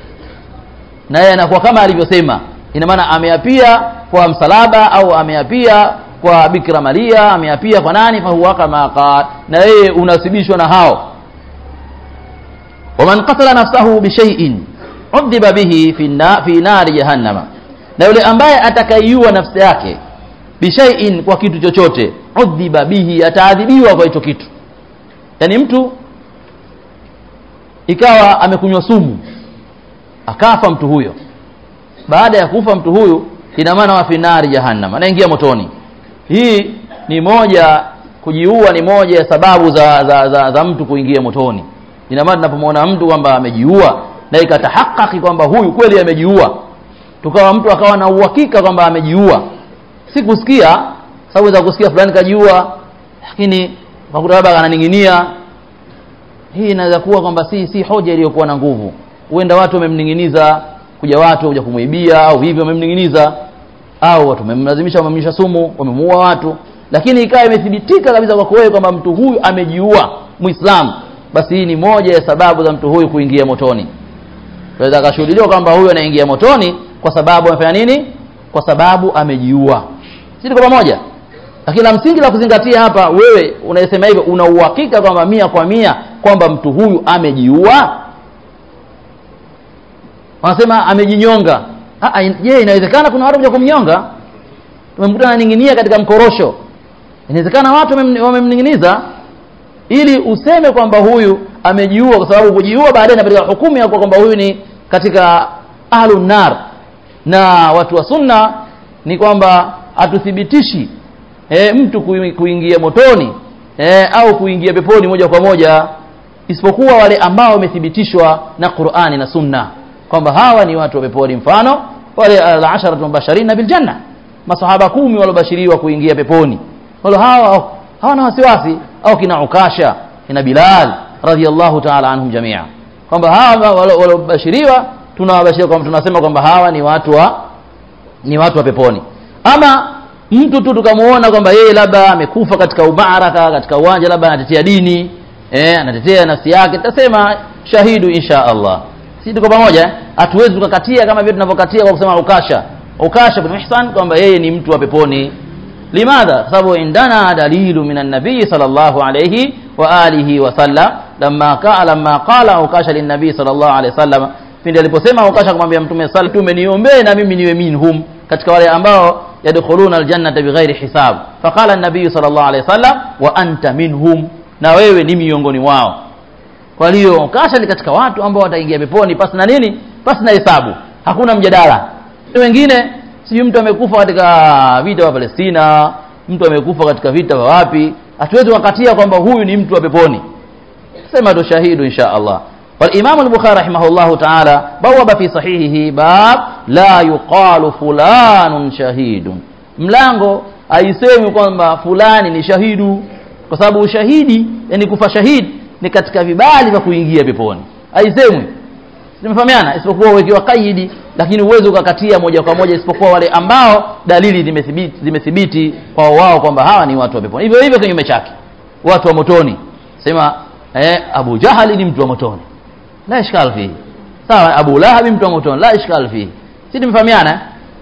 B: na yeye anakuwa kama alivyosema ina maana ameapia kwa msalaba au ameapia kwa bikira maria ameapia kwa nani fahuwa kama qala na yeye unasibishwa na hao waman qatala nafsahu bishaiin udhiba bihi fi, na, fi nari jahannama na yule ambaye atakaiua nafsi yake bishaiin kwa kitu chochote udhiba bihi ataadhibiwa kwa hicho kitu yaani mtu ikawa amekunywa sumu akafa mtu huyo baada ya kufa mtu huyu ina maana wa finari jahannam anaingia motoni hii ni moja kujiua ni moja ya sababu za, za, za, za mtu kuingia motoni ina maana tunapomwona mtu kwamba amejiua na ikatahakaki kwamba huyu kweli amejiua tukawa mtu akawa na uhakika kwamba amejiua si kusikia sababu za kusikia fulani kajiua lakini ukakuta labda ananing'inia hii inaweza kuwa kwamba si si hoja iliyokuwa na nguvu huenda watu wamemning'iniza kuja watu kuja kumwibia au hivyo wamemning'iniza au watu wamemlazimisha wamemlisha sumu wamemuua watu lakini ikawa imethibitika kabisa kwako wewe kwamba mtu huyu amejiua muislamu basi hii ni moja ya sababu za mtu huyu kuingia motoni tunaweza akashuhudiliwa kwamba huyu anaingia motoni kwa sababu amefanya nini kwa sababu amejiua si tuko pamoja lakini la msingi la kuzingatia hapa wewe unayesema hivyo una uhakika kwamba mia kwa mia kwamba mtu huyu amejiua wanasema amejinyonga Ah, ah, je inawezekana kuna watu kuja kumnyonga tumemkuta ananing'inia katika mkorosho inawezekana watu wamem- wamemning'iniza ili useme kwamba huyu amejiua kwa sababu kujiua baadaye inapatika hukumu ya kuwa kwamba huyu ni katika ahlun nar na watu wa sunna ni kwamba hatuthibitishi e, mtu kui- kuingia motoni e, au kuingia peponi moja kwa moja isipokuwa wale ambao wamethibitishwa na Qur'ani na Sunna kwamba hawa ni watu wa peponi mfano wale al-asharatu mubashirina bil janna masahaba kumi waliobashiriwa kuingia peponi wale hawa hawana wasiwasi au kina Ukasha kina Bilal radhiyallahu ta'ala anhum jamia kwamba hawa walo- waliobashiriwa tunawabashiria kwamba tunasema kwamba hawa ni watu wa ni watu wa peponi ama mtu tu tukamuona kwamba yeye labda amekufa katika ubaraka katika uwanja labda anatetea dini eh, anatetea nafsi yake tutasema shahidu insha Allah si tuko pamoja eh? hatuwezi tukakatia kama vile tunavyokatia kwa kusema ukasha ukasha bin ihsan kwamba yeye ni mtu wa peponi limadha kwa sababu indana dalilu minan nabii sallallahu alayhi wa alihi wa sallam lamma qala lamma qala ukasha lin nabii sallallahu alayhi wasallam pindi aliposema ukasha kumwambia mtume sala tume niombee na mimi niwe minhum katika wale ambao yadkhuluna aljannata bighairi hisab faqala an-nabii sallallahu alayhi wasallam wa anta minhum na wewe ni miongoni wao kwa hiyo kasha ni katika watu ambao wataingia peponi pasi na nini pasi na hesabu hakuna mjadala wengine sijui mtu amekufa katika vita wa Palestina mtu amekufa katika vita vya wapi hatuwezi kukatia kwamba huyu ni mtu wa peponi sema tu shahidu insha Allah والإمام البخاري رحمه الله تعالى بوب في صحيحه باب لا يقال فلان شهيد mlango haisemi kwamba fulani ni shahidu kwa sababu ushahidi yani kufa shahid ni katika vibali vya kuingia peponi haisemwi tumefahamiana isipokuwa uwekewa kaidi lakini uwezo ukakatia moja kwa moja isipokuwa wale ambao dalili zimethibiti zimethibiti kwa wao kwamba hawa ni watu wa peponi hivyo hivyo kinyume chake watu wa motoni sema eh, Abu Jahali ni mtu wa motoni la ishkal fihi sawa Abu Lahab mtu wa motoni la ishkal fihi si tumefahamiana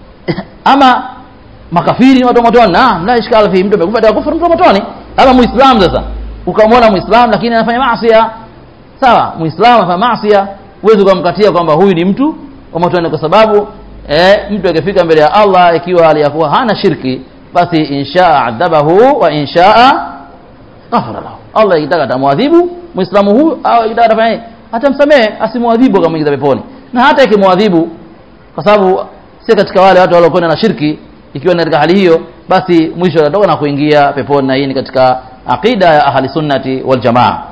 B: ama makafiri ni watu wa motoni naam la ishkal fihi mtu amekufa atakufuru mtu wa motoni ama muislamu sasa ukamwona muislamu lakini anafanya maasi sawa muislamu anafanya maasi huwezi ukamkatia kwamba huyu ni mtu wa motoni kwa sababu eh, mtu akifika mbele ya Allah ikiwa aliyakuwa hana shirki basi inshaa adhabahu wa inshaa ghafara lahu Allah ikitaka atamwadhibu muislamu huyu au ikitaka atafanya nini atamsamehe asimwadhibu akamuingiza peponi na hata ikimwadhibu kwa sababu si katika wale watu waliokwenda na shirki ikiwa ni katika hali hiyo basi mwisho atatoka na kuingia peponi na hii ni katika aqida ya ahli sunnati wal jamaa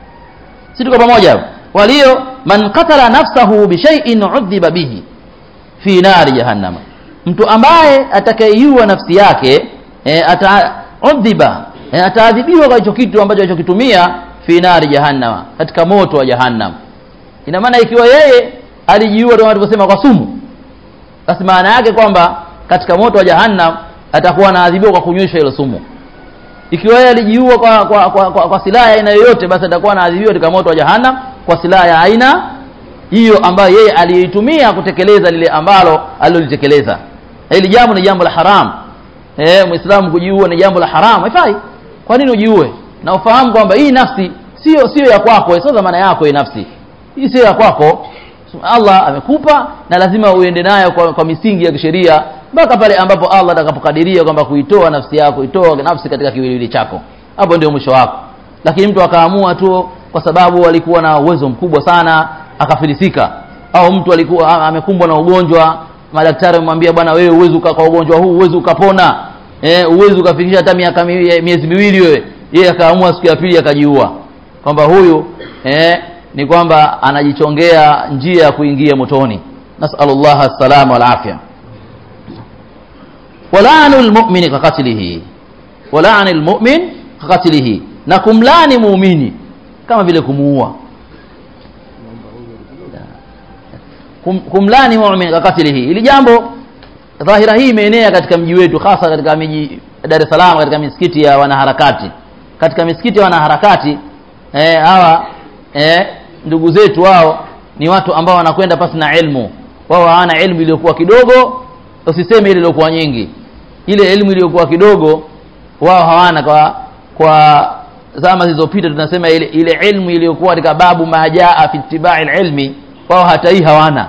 B: si tuko pamoja walio man qatala nafsahu bi shay'in udhiba bihi fi nari jahannama mtu ambaye atakayeiua nafsi yake e, ataudhiba e, ataadhibiwa kwa hicho kitu ambacho alichokitumia fi nari jahannama katika moto wa jahannam ina maana ikiwa yeye alijiua kama tulivyosema kwa sumu basi maana yake kwamba katika moto wa jahannam atakuwa anaadhibiwa kwa kunyweshwa ile sumu ikiwa yeye alijiua kwa, kwa, kwa, kwa, kwa silaha ya aina yoyote basi atakuwa anaadhibiwa katika moto wa jahannam kwa silaha ya aina hiyo ambayo yeye aliitumia kutekeleza lile ambalo alilolitekeleza hili jambo ni jambo la haram eh muislamu kujiua ni jambo la haram haifai kwa nini ujiue na ufahamu kwamba hii nafsi sio sio ya kwako sio dhamana yako hii nafsi hii sio ya kwako Allah amekupa na lazima uende nayo kwa, kwa misingi ya kisheria mpaka pale ambapo Allah atakapokadiria kwamba kuitoa nafsi yako itoa nafsi katika kiwiliwili chako hapo ndio mwisho wako lakini mtu akaamua tu kwa sababu alikuwa na uwezo mkubwa sana akafilisika au mtu alikuwa amekumbwa na ugonjwa madaktari wamwambia bwana wewe uwezi kwa ugonjwa huu uwezi ukapona eh uwezi ukafikisha hata miaka miezi miwili wewe yeye akaamua siku ya pili akajiua kwamba huyu eh ni kwamba anajichongea njia ya kuingia motoni nasallallahu salama wal afya walanu almu'mini kaqatlihi walanu almu'min kaqatlihi na kumlani muumini kama vile kumuua Kum, kumlani muumini kaqatlihi ili jambo dhahira hii imeenea katika mji wetu hasa katika miji Dar es Salaam katika misikiti ya wanaharakati katika misikiti ya wanaharakati eh hawa eh ndugu zetu wao ni watu ambao wanakwenda pasi na ilmu wao hawana ilmu iliyokuwa kidogo usiseme ile iliyokuwa nyingi ile elimu iliyokuwa kidogo wao hawana kwa kwa zama zilizopita tunasema ile ile ilmu iliyokuwa katika babu majaa fi ittibai ilmi wao hata hii hawana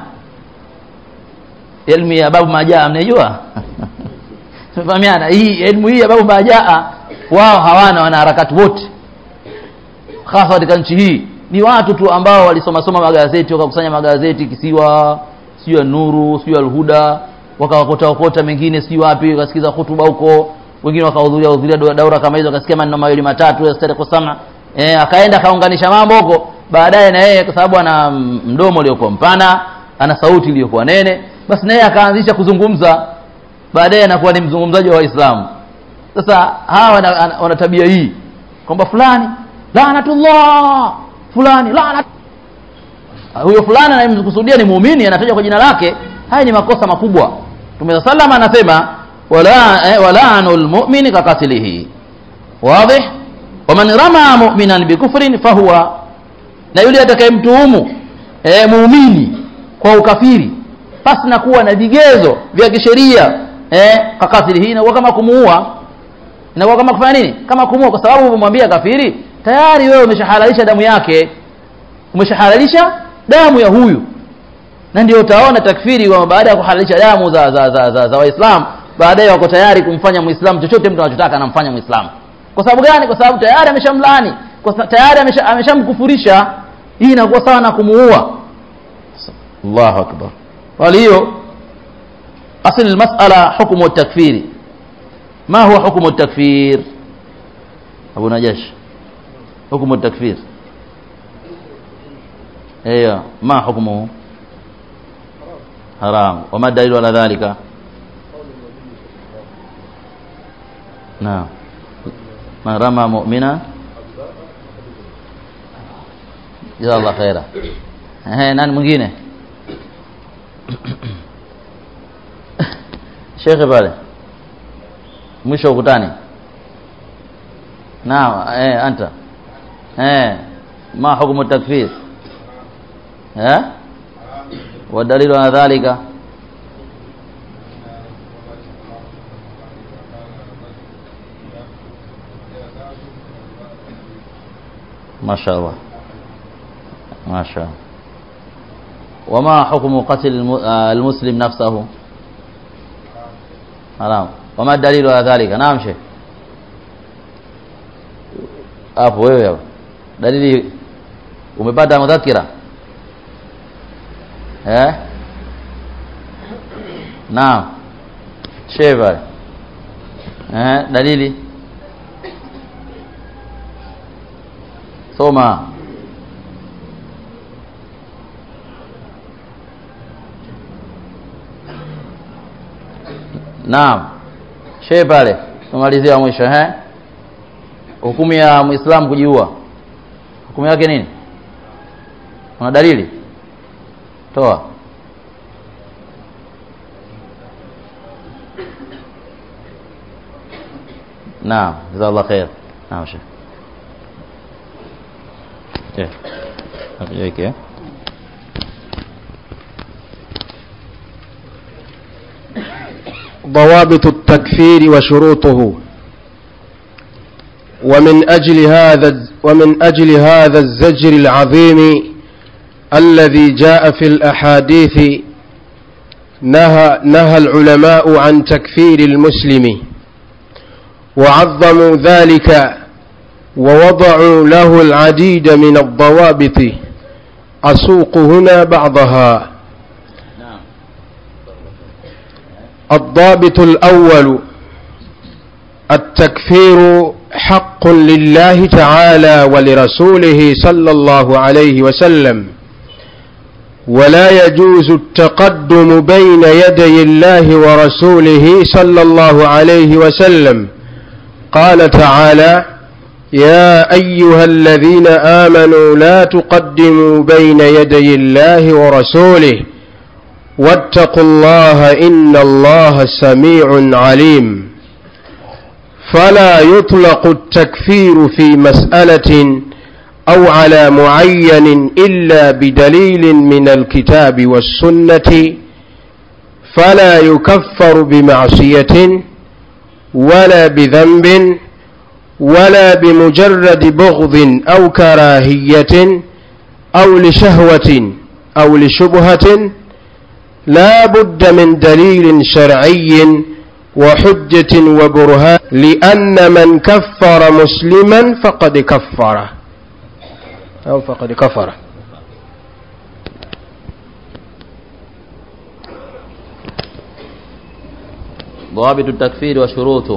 B: elimu ya babu majaa mnajua tumefahamiana hii elimu hii ya babu majaa wao hawana wanaharakati wote hasa katika nchi hii ni watu tu ambao walisoma soma magazeti wakakusanya magazeti kisiwa sio ya nuru sio alhuda wakawakota okota mengine sio wapi wakasikiza hutuba huko wengine wakahudhuria hudhuria daura kama hizo wakasikia maneno mawili matatu ya stari kusama eh akaenda akaunganisha mambo huko baadaye na yeye kwa sababu ana mdomo uliokuwa mpana ana sauti iliyokuwa nene basi naye akaanzisha kuzungumza baadaye anakuwa ni mzungumzaji wa Waislamu sasa hawa wana tabia hii kwamba fulani laanatullah fulani laana huyo fulani anayemkusudia ni muumini anatajwa kwa jina lake haya ni makosa makubwa Mtume sallam anasema wala eh, walaanul mu'mini kakatilihi wazi waman rama mu'minan bikufrin fahuwa na yule atakayemtuhumu eh, muumini kwa ukafiri pasi na kuwa na vigezo vya kisheria eh, kakatilihi inakuwa kama kumuua inakuwa kama kufanya nini kama kumuua kwa sababu umemwambia kafiri tayari wewe umeshahalalisha damu yake umeshahalalisha damu ya huyu na ndio utaona takfiri kwamba baada ya kuhalalisha damu za za za, za, za waislamu baadaye wako tayari kumfanya muislamu chochote mtu anachotaka anamfanya muislamu kwa sababu gani kwa sababu tayari ameshamlani kwa tayari ameshamkufurisha amesha hii inakuwa sawa na kumuua Allahu akbar kwa hiyo asili masala hukumu takfiri ما هو حكم التكفير أبو نجاش حكم التكفير ايوه ما حكمه حرام وما الدليل على ذلك نعم من رمى مؤمنا جزاه الله خيرا eh nani mwingine shekhe pale mwisho ukutani naam eh anta eh ma hukumu takfir eh wadalilu ala dhalika ما شاء الله ما شاء الله وما حكم قتل الم- آه، المسلم نفسه حرام وما الدليل على ذلك نعم شيخ hapo wewe hapo dalili umepata mudhakira eh naam sheva eh dalili soma naam shee pale tumalizia mwisho eh hukumu ya muislamu kujiua hukumu yake nini una dalili toa naam jazakallah khair naam shekh eh hapo
C: ضوابط التكفير وشروطه ومن أجل هذا ومن أجل هذا الزجر العظيم الذي جاء في الأحاديث نهى نهى العلماء عن تكفير المسلم وعظموا ذلك ووضعوا له العديد من الضوابط أسوق هنا بعضها الضابط الأول التكفير حق لله تعالى ولرسوله صلى الله عليه وسلم ولا يجوز التقدم بين يدي الله ورسوله صلى الله عليه وسلم قال تعالى يا أيها الذين آمنوا لا تقدموا بين يدي الله ورسوله واتقوا الله إن الله سميع عليم فلا يطلق التكفير في مسألة أو على معين إلا بدليل من الكتاب والسنة فلا يكفر بمعصية ولا بذنب ولا بمجرد بغض أو كراهية أو لشهوة أو لشبهة لا بد من دليل شرعي وحجة وبرهان لأن من كفر مسلما فقد كفره أو فقد كفر
B: ضوابط التكفير وشروطه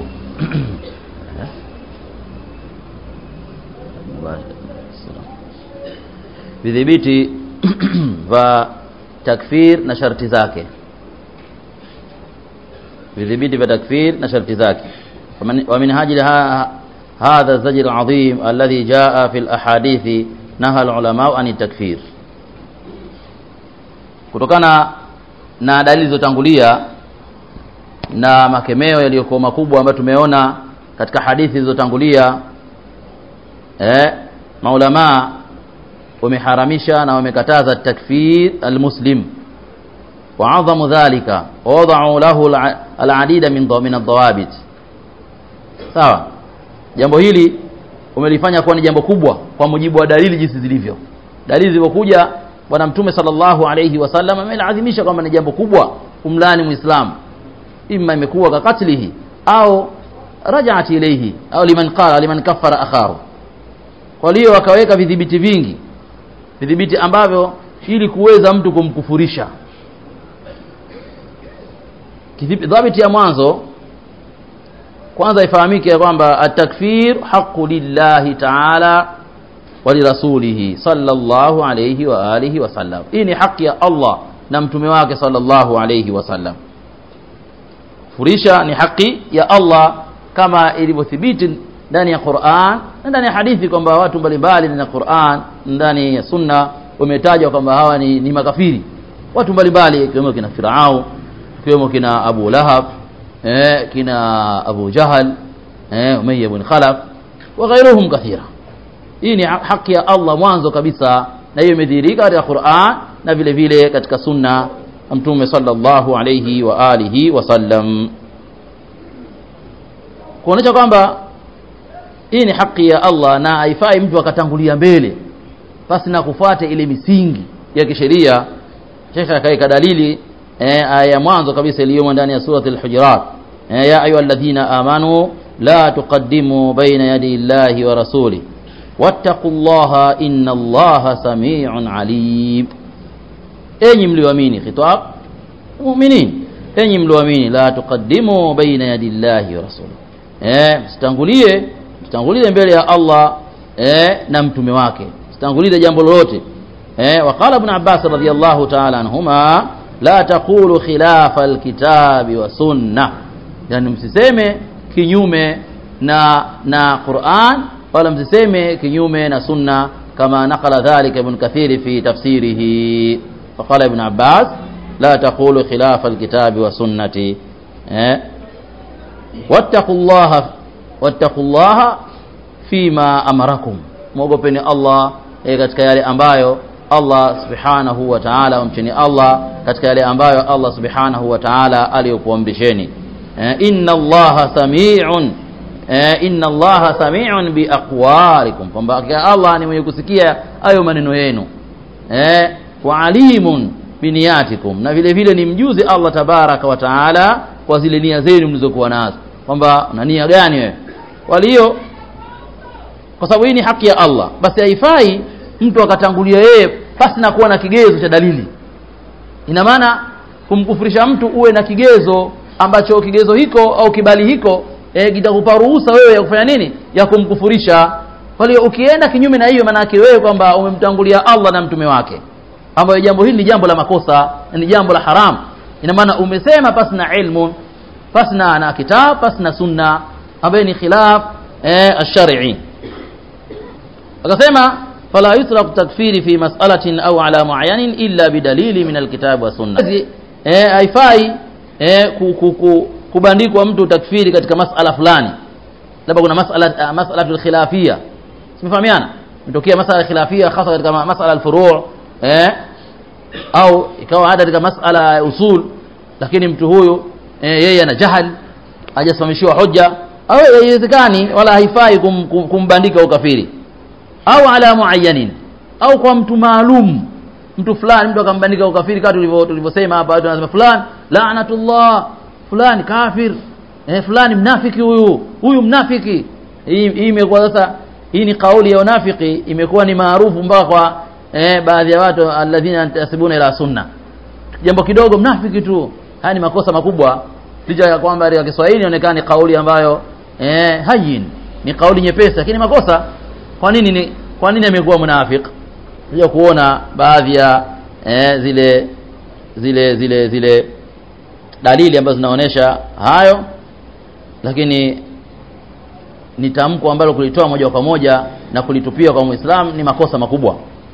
B: vidhibiti vya takfir na sharti zake vidhibiti vya takfir na sharti zake ومن هاجل هذا الزجر العظيم الذي جاء في الأحاديث نهى العلماء عن التكفير kutokana na dalili zilizotangulia na makemeo yaliyokuwa makubwa ambayo tumeona katika hadithi zilizotangulia eh maulamaa wameharamisha na wamekataza takfir almuslim وعظم ذلك ووضعوا له العديد من من الضوابط sawa jambo hili umelifanya kuwa ni jambo kubwa kwa mujibu wa dalili jinsi zilivyo dalili zilizokuja bwana mtume sallallahu alayhi wasallam amelaadhimisha kwamba ni jambo kubwa kumlani muislamu imma imekuwa kakatlihi au rajaat ilayhi au liman qala liman kaffara akharu kwa hiyo wakaweka vidhibiti vingi vidhibiti ambavyo ili kuweza mtu kumkufurisha dhabiti ya mwanzo kwanza ifahamike ya kwamba atakfir haqu lillahi taala wa lirasulihi sallallahu alayhi wa alihi wasallam hii ni haki ya allah na mtume wake sallallahu alayhi wasallam furisha ni haki ya allah kama ilivyothibiti ndani ya quran na ndani ya hadithi kwamba watu mbalimbali ndani ya quran ndani ya sunna wametajwa kwamba hawa ni, ni makafiri watu mbalimbali ikiwemo kina firau ikiwemo kina abu lahab eh, kina abu jahal eh, umayya bin khalaf wa ghairuhum kathira hii ni haki ya allah mwanzo kabisa na hiyo imedhihirika katika quran na vile vile katika sunna mtume sallallahu alayhi wa alihi wasallam kuonyesha kwamba hii ni haki ya allah na haifai mtu akatangulia mbele basi na kufuata ile misingi ya kisheria shekhe akaweka dalili eh, aya ya mwanzo kabisa iliyomo ndani ya surati al-hujurat eh, ya ayuha alladhina amanu la tuqaddimu baina yadi llahi wa rasuli wattaqu llaha inna allaha samiun alim enyi mlioamini khitab mu'minin enyi mlioamini la tuqaddimu baina yadi llahi wa rasuli eh, msitangulie msitangulie mbele ya Allah eh, na mtume wake msitangulie jambo lolote eh, waqala ibn Abbas radhiyallahu ta'ala anhuma la taqulu khilafa alkitabi wa sunna yani msiseme kinyume na na Qur'an wala msiseme kinyume na sunna kama nakala dhalika ibn kathir fi tafsirihi faqala ibn Abbas la taqulu khilafa alkitabi wa sunnati eh wattaqullaha wattaqullaha fima amarakum mwogopeni Allah eh, katika yale ambayo Allah subhanahu wa ta'ala wamcheni Allah katika yale ambayo Allah subhanahu wa ta'ala aliyokuamrisheni eh, inna Allaha sami'un eh, inna Allaha sami'un bi aqwalikum kwamba hakika Allah ni mwenye kusikia hayo maneno yenu eh, wa alimun biniyatikum na vile vile ni mjuzi Allah tabaraka wa taala kwa zile nia zenu mlizokuwa nazo kwamba una nia gani wewe walio kwa sababu hii ni haki ya Allah basi haifai mtu akatangulia yeye pasi na kuwa na kigezo cha dalili ina maana kumkufurisha mtu uwe na kigezo ambacho kigezo hiko au kibali hiko e, kitakupa ruhusa wewe ya kufanya nini ya kumkufurisha kwa hiyo ukienda kinyume na hiyo maana yake wewe kwamba umemtangulia Allah na mtume wake ambayo jambo hili ni jambo la makosa ni jambo la haram ina maana umesema pasi na ilmu pasi na na kitab pasi na sunna ambayo ni khilaf eh, ash-shar'i akasema fala yutlaq takfiri fi mas'alatin au ala mu'ayyanin illa bidalili min alkitab wa sunna eh haifai eh, ku, ku, ku, kubandikwa mtu takfiri katika masala fulani labda kuna masala masala khilafia simefahamiana mtokea masala khilafia hasa katika masala al-furu' eh au ikawa hata katika masala ya usul lakini mtu huyu eh, yeye ana jahal hajasimamishiwa hoja au haiwezekani wala haifai kum, kum, kumbandika ukafiri au ala muayyanin au kwa mtu maalum mtu fulani mtu akambandika ukafiri kama tulivyo tulivyosema hapa watu wanasema fulani laanatullah fulani kafir eh, fulani mnafiki huyu huyu mnafiki hii hii imekuwa sasa hii ni kauli ya unafiki imekuwa ni maarufu mpaka kwa eh, baadhi ya watu alladhina yantasibuna ila sunna jambo kidogo mnafiki tu haya ni makosa makubwa licha ya kwamba katika Kiswahili inaonekana ni kauli ambayo eh, hayin ni kauli nyepesi lakini makosa kwa nini ni kwa nini amekuwa mnafiki kuja kuona baadhi ya eh, zile zile zile zile dalili ambazo zinaonyesha hayo lakini ni tamko ambalo kulitoa moja kwa moja na kulitupia kwa Muislamu ni makosa makubwa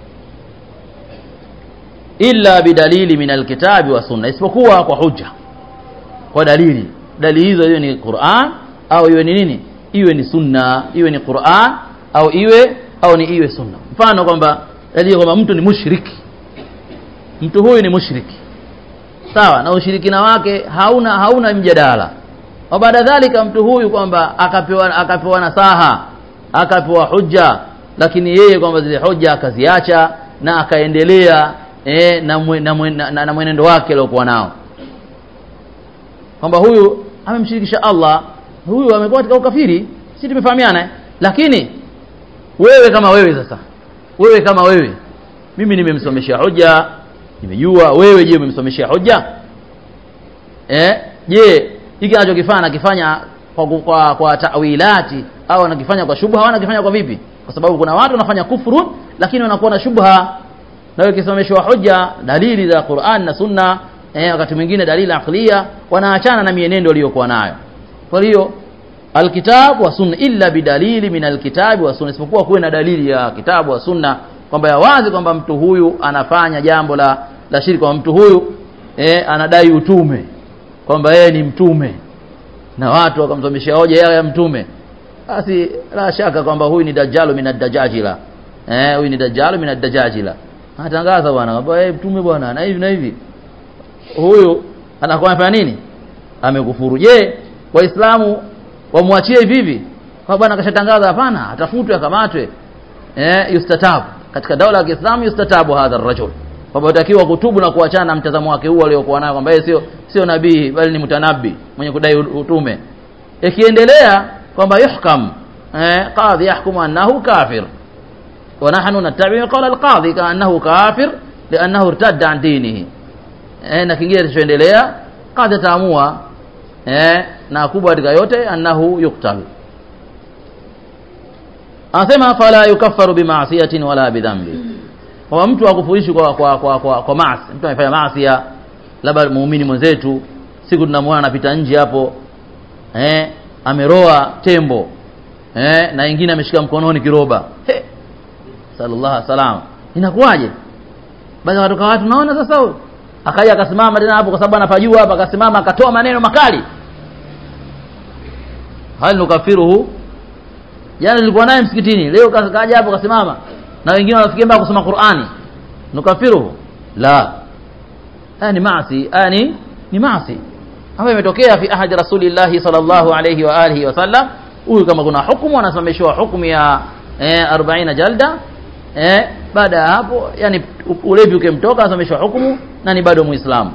B: illa bidalili min alkitabi wa sunna isipokuwa kwa hujja kwa dalili dalili hizo hiyo ni Qur'an au iwe ni nini iwe ni sunna iwe ni Qur'an au iwe au ni iwe sunna mfano kwamba dalili kwamba mtu ni mushriki mtu huyu ni mushriki sawa na ushirikina wake hauna hauna mjadala wa baada dhalika mtu huyu kwamba akapewa akapewa nasaha akapewa hujja lakini yeye kwamba zile hujja akaziacha na akaendelea e, na, mwe, na, mwe, na, na, na mwenendo wake aliokuwa nao kwamba huyu amemshirikisha Allah huyu amekuwa katika ukafiri si tumefahamiana eh? lakini wewe kama wewe sasa wewe kama wewe mimi nimemsomeshia hoja nimejua wewe je umemsomeshia hoja eh je hiki anachokifanya akifanya kwa, kwa, kwa tawilati au wanakifanya kwa shubha au wanakifanya kwa vipi kwa sababu kuna watu wanafanya kufuru lakini wanakuwa na shubha na ikisimamishwa hoja dalili za Qur'an na Sunna eh, wakati mwingine dalili aqliya wanaachana na mienendo waliyokuwa nayo kwa hiyo alkitab wa sunna illa bidalili min alkitab wa sunna isipokuwa kuwe na dalili ya kitabu wa sunna kwamba ya wazi kwamba mtu huyu anafanya jambo la la shirki kwamba mtu huyu eh, anadai utume kwamba yeye ni mtume na watu wakamsomeshia hoja yeye ya mtume basi la shaka kwamba huyu ni dajalu min ad-dajajila eh huyu ni dajalu min ad-dajajila anatangaza bwana kwamba yeye mtume bwana na hivi na hivi huyu anakuwa anafanya nini amekufuru je waislamu wamwachie hivi hivi kwa bwana kashatangaza hapana atafutwe akamatwe eh yustatabu katika daula ya Kiislamu yustatabu hadha ar-rajul kwamba utakiwa kutubu na kuachana na mtazamo wake huo aliokuwa nayo kwamba yeye sio sio nabii bali ni mtanabi mwenye kudai utume ikiendelea kwamba yuhkam eh qadhi yahkumu annahu kafir wa nahnu nattabi qala al-qadhi kaannahu kafir li'annahu irtadda an dinihi eh na kingine kilichoendelea qadhi ataamua eh na kubwa katika yote annahu yuktal anasema fala yukaffaru bima'siyatin wala bidhambi kwa mtu akufurishi kwa kwa kwa, kwa, kwa maasi mtu amefanya maasi labda muumini mwenzetu siku tunamwona anapita nje hapo eh ameroa tembo eh na wengine ameshika mkononi kiroba he sallallahu alaihi wasallam inakuwaje baada watoka watu naona sasa huyo akaja akasimama tena hapo kwa sababu anapajua hapa akasimama akatoa maneno makali hal nukafiruhu jana nilikuwa naye msikitini leo kaja hapo kasimama na wengine wanafikia mpaka kusoma Qur'ani nukafiruhu la haya ni maasi haya ni ni maasi hapa imetokea fi ahadi rasulillahi sallallahu alayhi wa alihi wasallam huyu kama kuna hukumu anasimamishwa hukumu ya eh, 40 jalda eh, baada ya hapo yani ulevi ukimtoka anasimamishwa hukumu na ni bado muislamu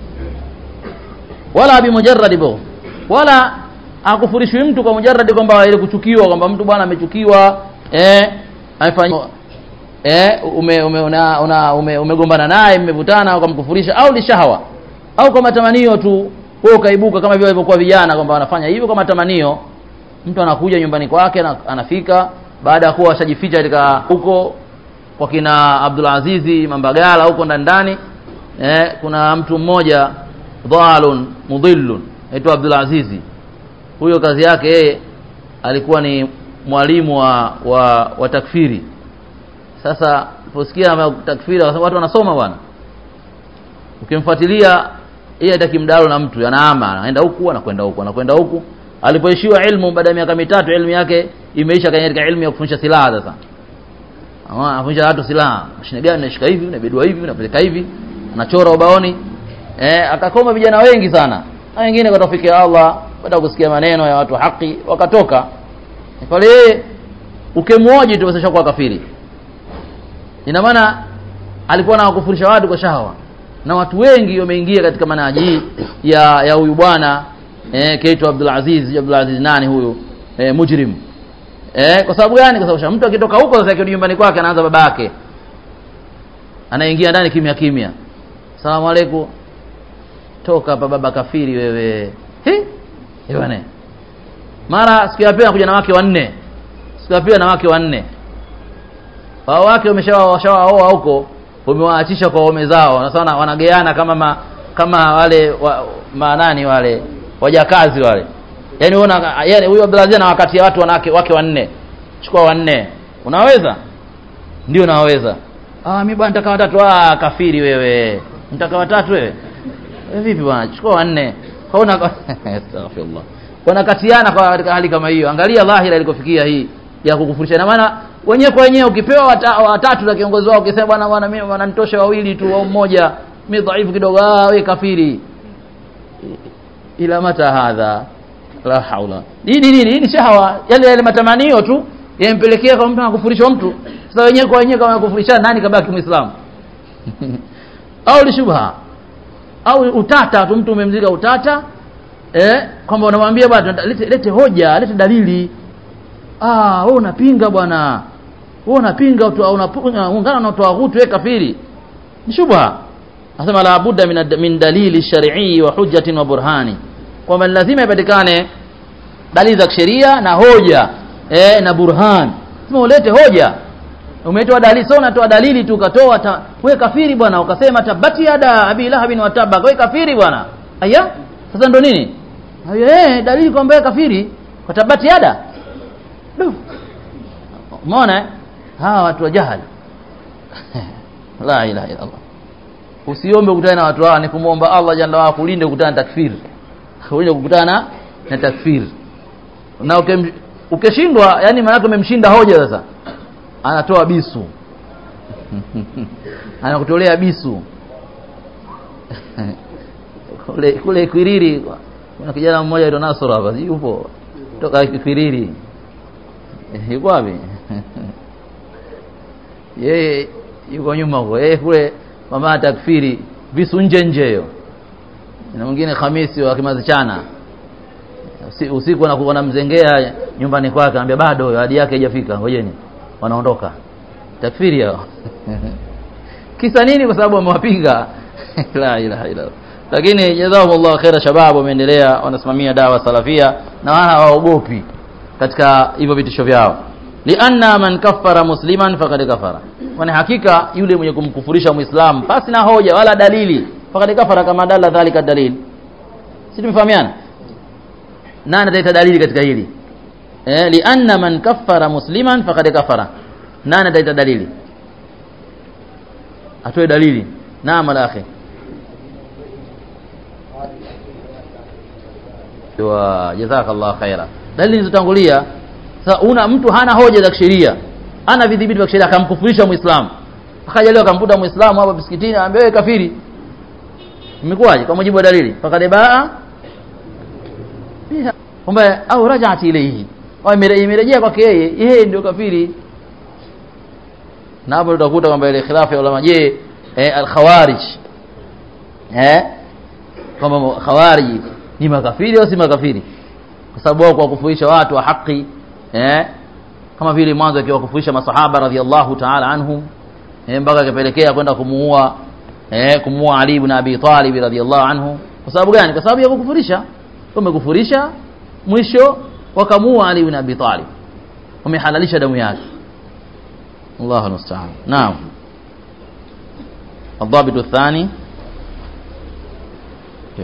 B: wala bimujarrad bo wala akufurishwi mtu kwa mujarrad kwamba ile kuchukiwa kwamba mtu bwana amechukiwa eh amefanya eh ume, ume una, una ume, umegombana naye mmevutana ukamkufurisha au lishahawa au kwa matamanio tu wewe ukaibuka kama vile walivyokuwa vijana kwamba wanafanya hivyo kwa matamanio mtu anakuja nyumbani kwake na anafika baada ya kuwa washajificha katika huko kwa kina Abdul Azizi Mambagala huko ndani ndani eh, kuna mtu mmoja dhalun mudhillun aitwa Abdul Azizi huyo kazi yake yeye alikuwa ni mwalimu wa, wa, wa takfiri sasa uliposikia takfiri watu wanasoma bwana ukimfuatilia yeye hataki mdalo na mtu anaama anaenda huku anakwenda huku anakwenda huku alipoishiwa ilmu baada ya miaka mitatu ilmu yake imeisha katika ilmu ya kufundisha silaha sasa ama anafundisha watu silaha mashine gani unashika hivi unabedua hivi unapeleka hivi unachora ubaoni eh akakoma vijana wengi sana na wengine kwa tawfiki ya Allah baada ya kusikia maneno ya watu haki wakatoka pale ukemwoji tu basi kwa kafiri ina maana alikuwa na kufurisha watu kwa shahawa na watu wengi wameingia katika manaji ya ya huyu bwana eh kaitwa Abdul Aziz Abdul Aziz nani huyu eh, mujrim eh kwa sababu gani kwa sababu mtu akitoka huko sasa akirudi nyumbani kwake anaanza babake anaingia ndani kimya kimya salamu alaykum toka hapa baba kafiri wewe he bwana mara siku ya pili anakuja na wake wanne siku ya pili na wake wanne wao wake wameshawaoa huko wamewaachisha kwa waume zao na sana wanageana kama ma, kama wale wa, manani wale wajakazi wale yani unaona yani huyo Abdulaziz na wakati ya watu wanawake wake wanne chukua wanne unaweza ndio naweza ah mimi bwana nitaka watatu ah kafiri wewe nitaka watatu wewe e, vipi bwana chukua wanne hauna astaghfirullah wanakatiana kwa katika hali kama hiyo angalia dhahira ilikofikia hii ya kukufurisha na maana wenyewe kwa wenyewe ukipewa wata, watatu na kiongozi wao ukisema bwana bwana mimi wananitosha wawili tu au mmoja mimi dhaifu kidogo ah wewe kafiri ila mata hadha la haula nini nini ni shahawa yale yale matamanio tu yampelekea kwa mtu anakufurisha mtu sasa wenyewe kwa wenyewe kama kufurishana nani kabaki muislamu au ni shubha au utata tu mtu umemzika utata eh kwamba unamwambia bwana lete, lete hoja lete dalili ah wewe unapinga bwana wewe unapinga unaungana na utawaghutu wewe kafiri ni shubha nasema la budda min, min dalili shar'i wa hujjatin wa burhani kwamba lazima ipatikane dalili za kisheria na hoja eh, na burhan sema ulete hoja umetoa dalili sio unatoa dalili tu ukatoa ta, we kafiri bwana ukasema tabati yada abi lahabin wa tabak we kafiri bwana aya sasa ndo nini eh dalili kwamba wewe kafiri kwa tabati yada Du. umeona eh? hawa watu wa jahali la ilaha illa Allah usiombe kukutana na watu hawa ni kumwomba Allah jalla wa kulinde kukutana na takfiri kulinde kukutana na takfiri na ukem- ukishindwa yani maana umemshinda hoja sasa anatoa bisu anakutolea bisu kule kule Kwiriri kuna kijana mmoja aitwa Nasoro hapa si yupo toka Kwiriri Eh, yuko wapi yeye yuko nyuma huko yeye kule mama takfiri visu nje nje hiyo na mwingine Hamisi wa Kimazichana Usi- usiku anakuwa anamzengea nyumbani kwake anambia bado hadi yake haijafika ngojeni wanaondoka takfiri hao kisa nini kwa sababu wamewapinga la ilaha illa Allah. lakini jazakumullahu khaira shabab wameendelea wanasimamia dawa salafia na wana hawaogopi katika hivyo vitisho vyao lianna man kaffara musliman faqad kafara kwani hakika yule mwenye kumkufurisha muislam pasi na hoja wala dalili faqad kafara kama dalla dhalika dalil si tumefahamiana nani ataleta dalili katika hili eh lianna man kaffara musliman faqad kafara nani ataleta dalili atoe dalili naam alakhi wa jazakallahu khaira dalili zilizotangulia sasa una mtu hana hoja za kisheria ana vidhibiti vya kisheria akamkufurisha muislamu akaja leo akamkuta muislamu hapa msikitini anambia wewe kafiri imekuwaje kwa mujibu wa dalili fakad baa biha kwamba au rajati ilayhi au imere- imerejea kwake yeye yeye ndio kafiri na hapo utakuta kwamba ile khilafu ya ulama je eh, al-khawarij eh kwamba khawarij ni makafiri au si makafiri kwa sababu wao kwa kufuisha watu wa haki eh kama vile mwanzo akiwakufuisha masahaba radhiallahu ta'ala anhum eh, mpaka akapelekea kwenda kumuua eh, kumuua Ali ibn Abi Talib radhiallahu anhu kwa sababu gani kwa sababu ya kukufurisha wamekufurisha mwisho wakamuua Ali ibn Abi Talib wamehalalisha damu yake الله المستعان نعم الضابط الثاني كيف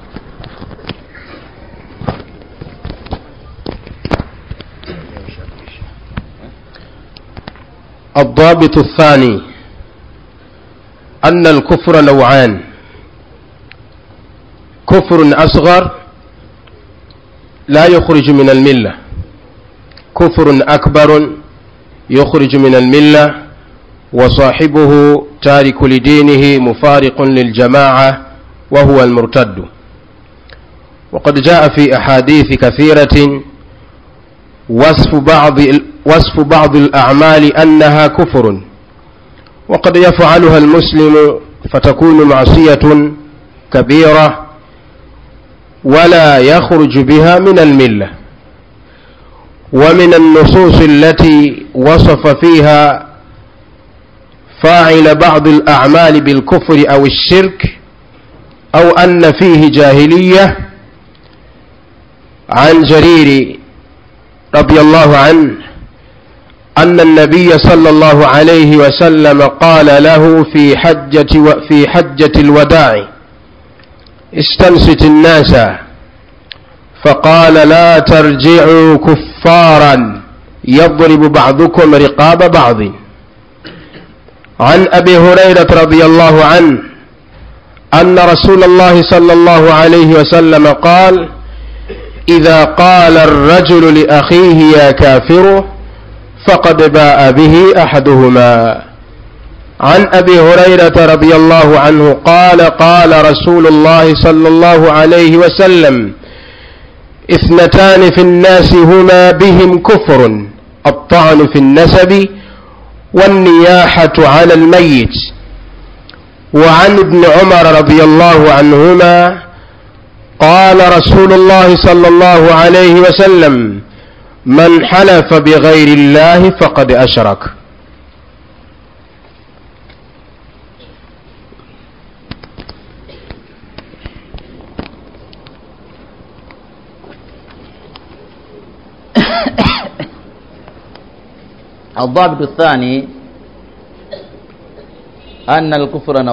C: الضابط الثاني أن الكفر نوعان كفر أصغر لا يخرج من الملة كفر أكبر يخرج من الملة وصاحبه تارك لدينه مفارق للجماعة وهو المرتد وقد جاء في أحاديث كثيرة وصف بعض وصف بعض الأعمال أنها كفر وقد يفعلها المسلم فتكون معصية كبيرة ولا يخرج بها من المله ومن النصوص التي وصف فيها فاعل بعض الأعمال بالكفر أو الشرك أو أن فيه جاهلية عن جرير رضي الله عنه أن النبي صلى الله عليه وسلم قال له في حجة و في حجة الوداع استنصت الناس فقال لا ترجعوا كفارا يضرب بعضكم رقاب بعض عن أبي هريرة رضي الله عنه أن رسول الله صلى الله عليه وسلم قال إذا قال الرجل لأخيه يا كافر فقد باء به أحدهما عن أبي هريرة رضي الله عنه قال قال رسول الله صلى الله عليه وسلم اثنتان في الناس هما بهم كفر الطعن في النسب والنياحة على الميت وعن ابن عمر رضي الله عنهما قال رسول الله صلى الله عليه وسلم من حلف بغير الله فقد أشرك
B: الضابط الثاني أن الكفر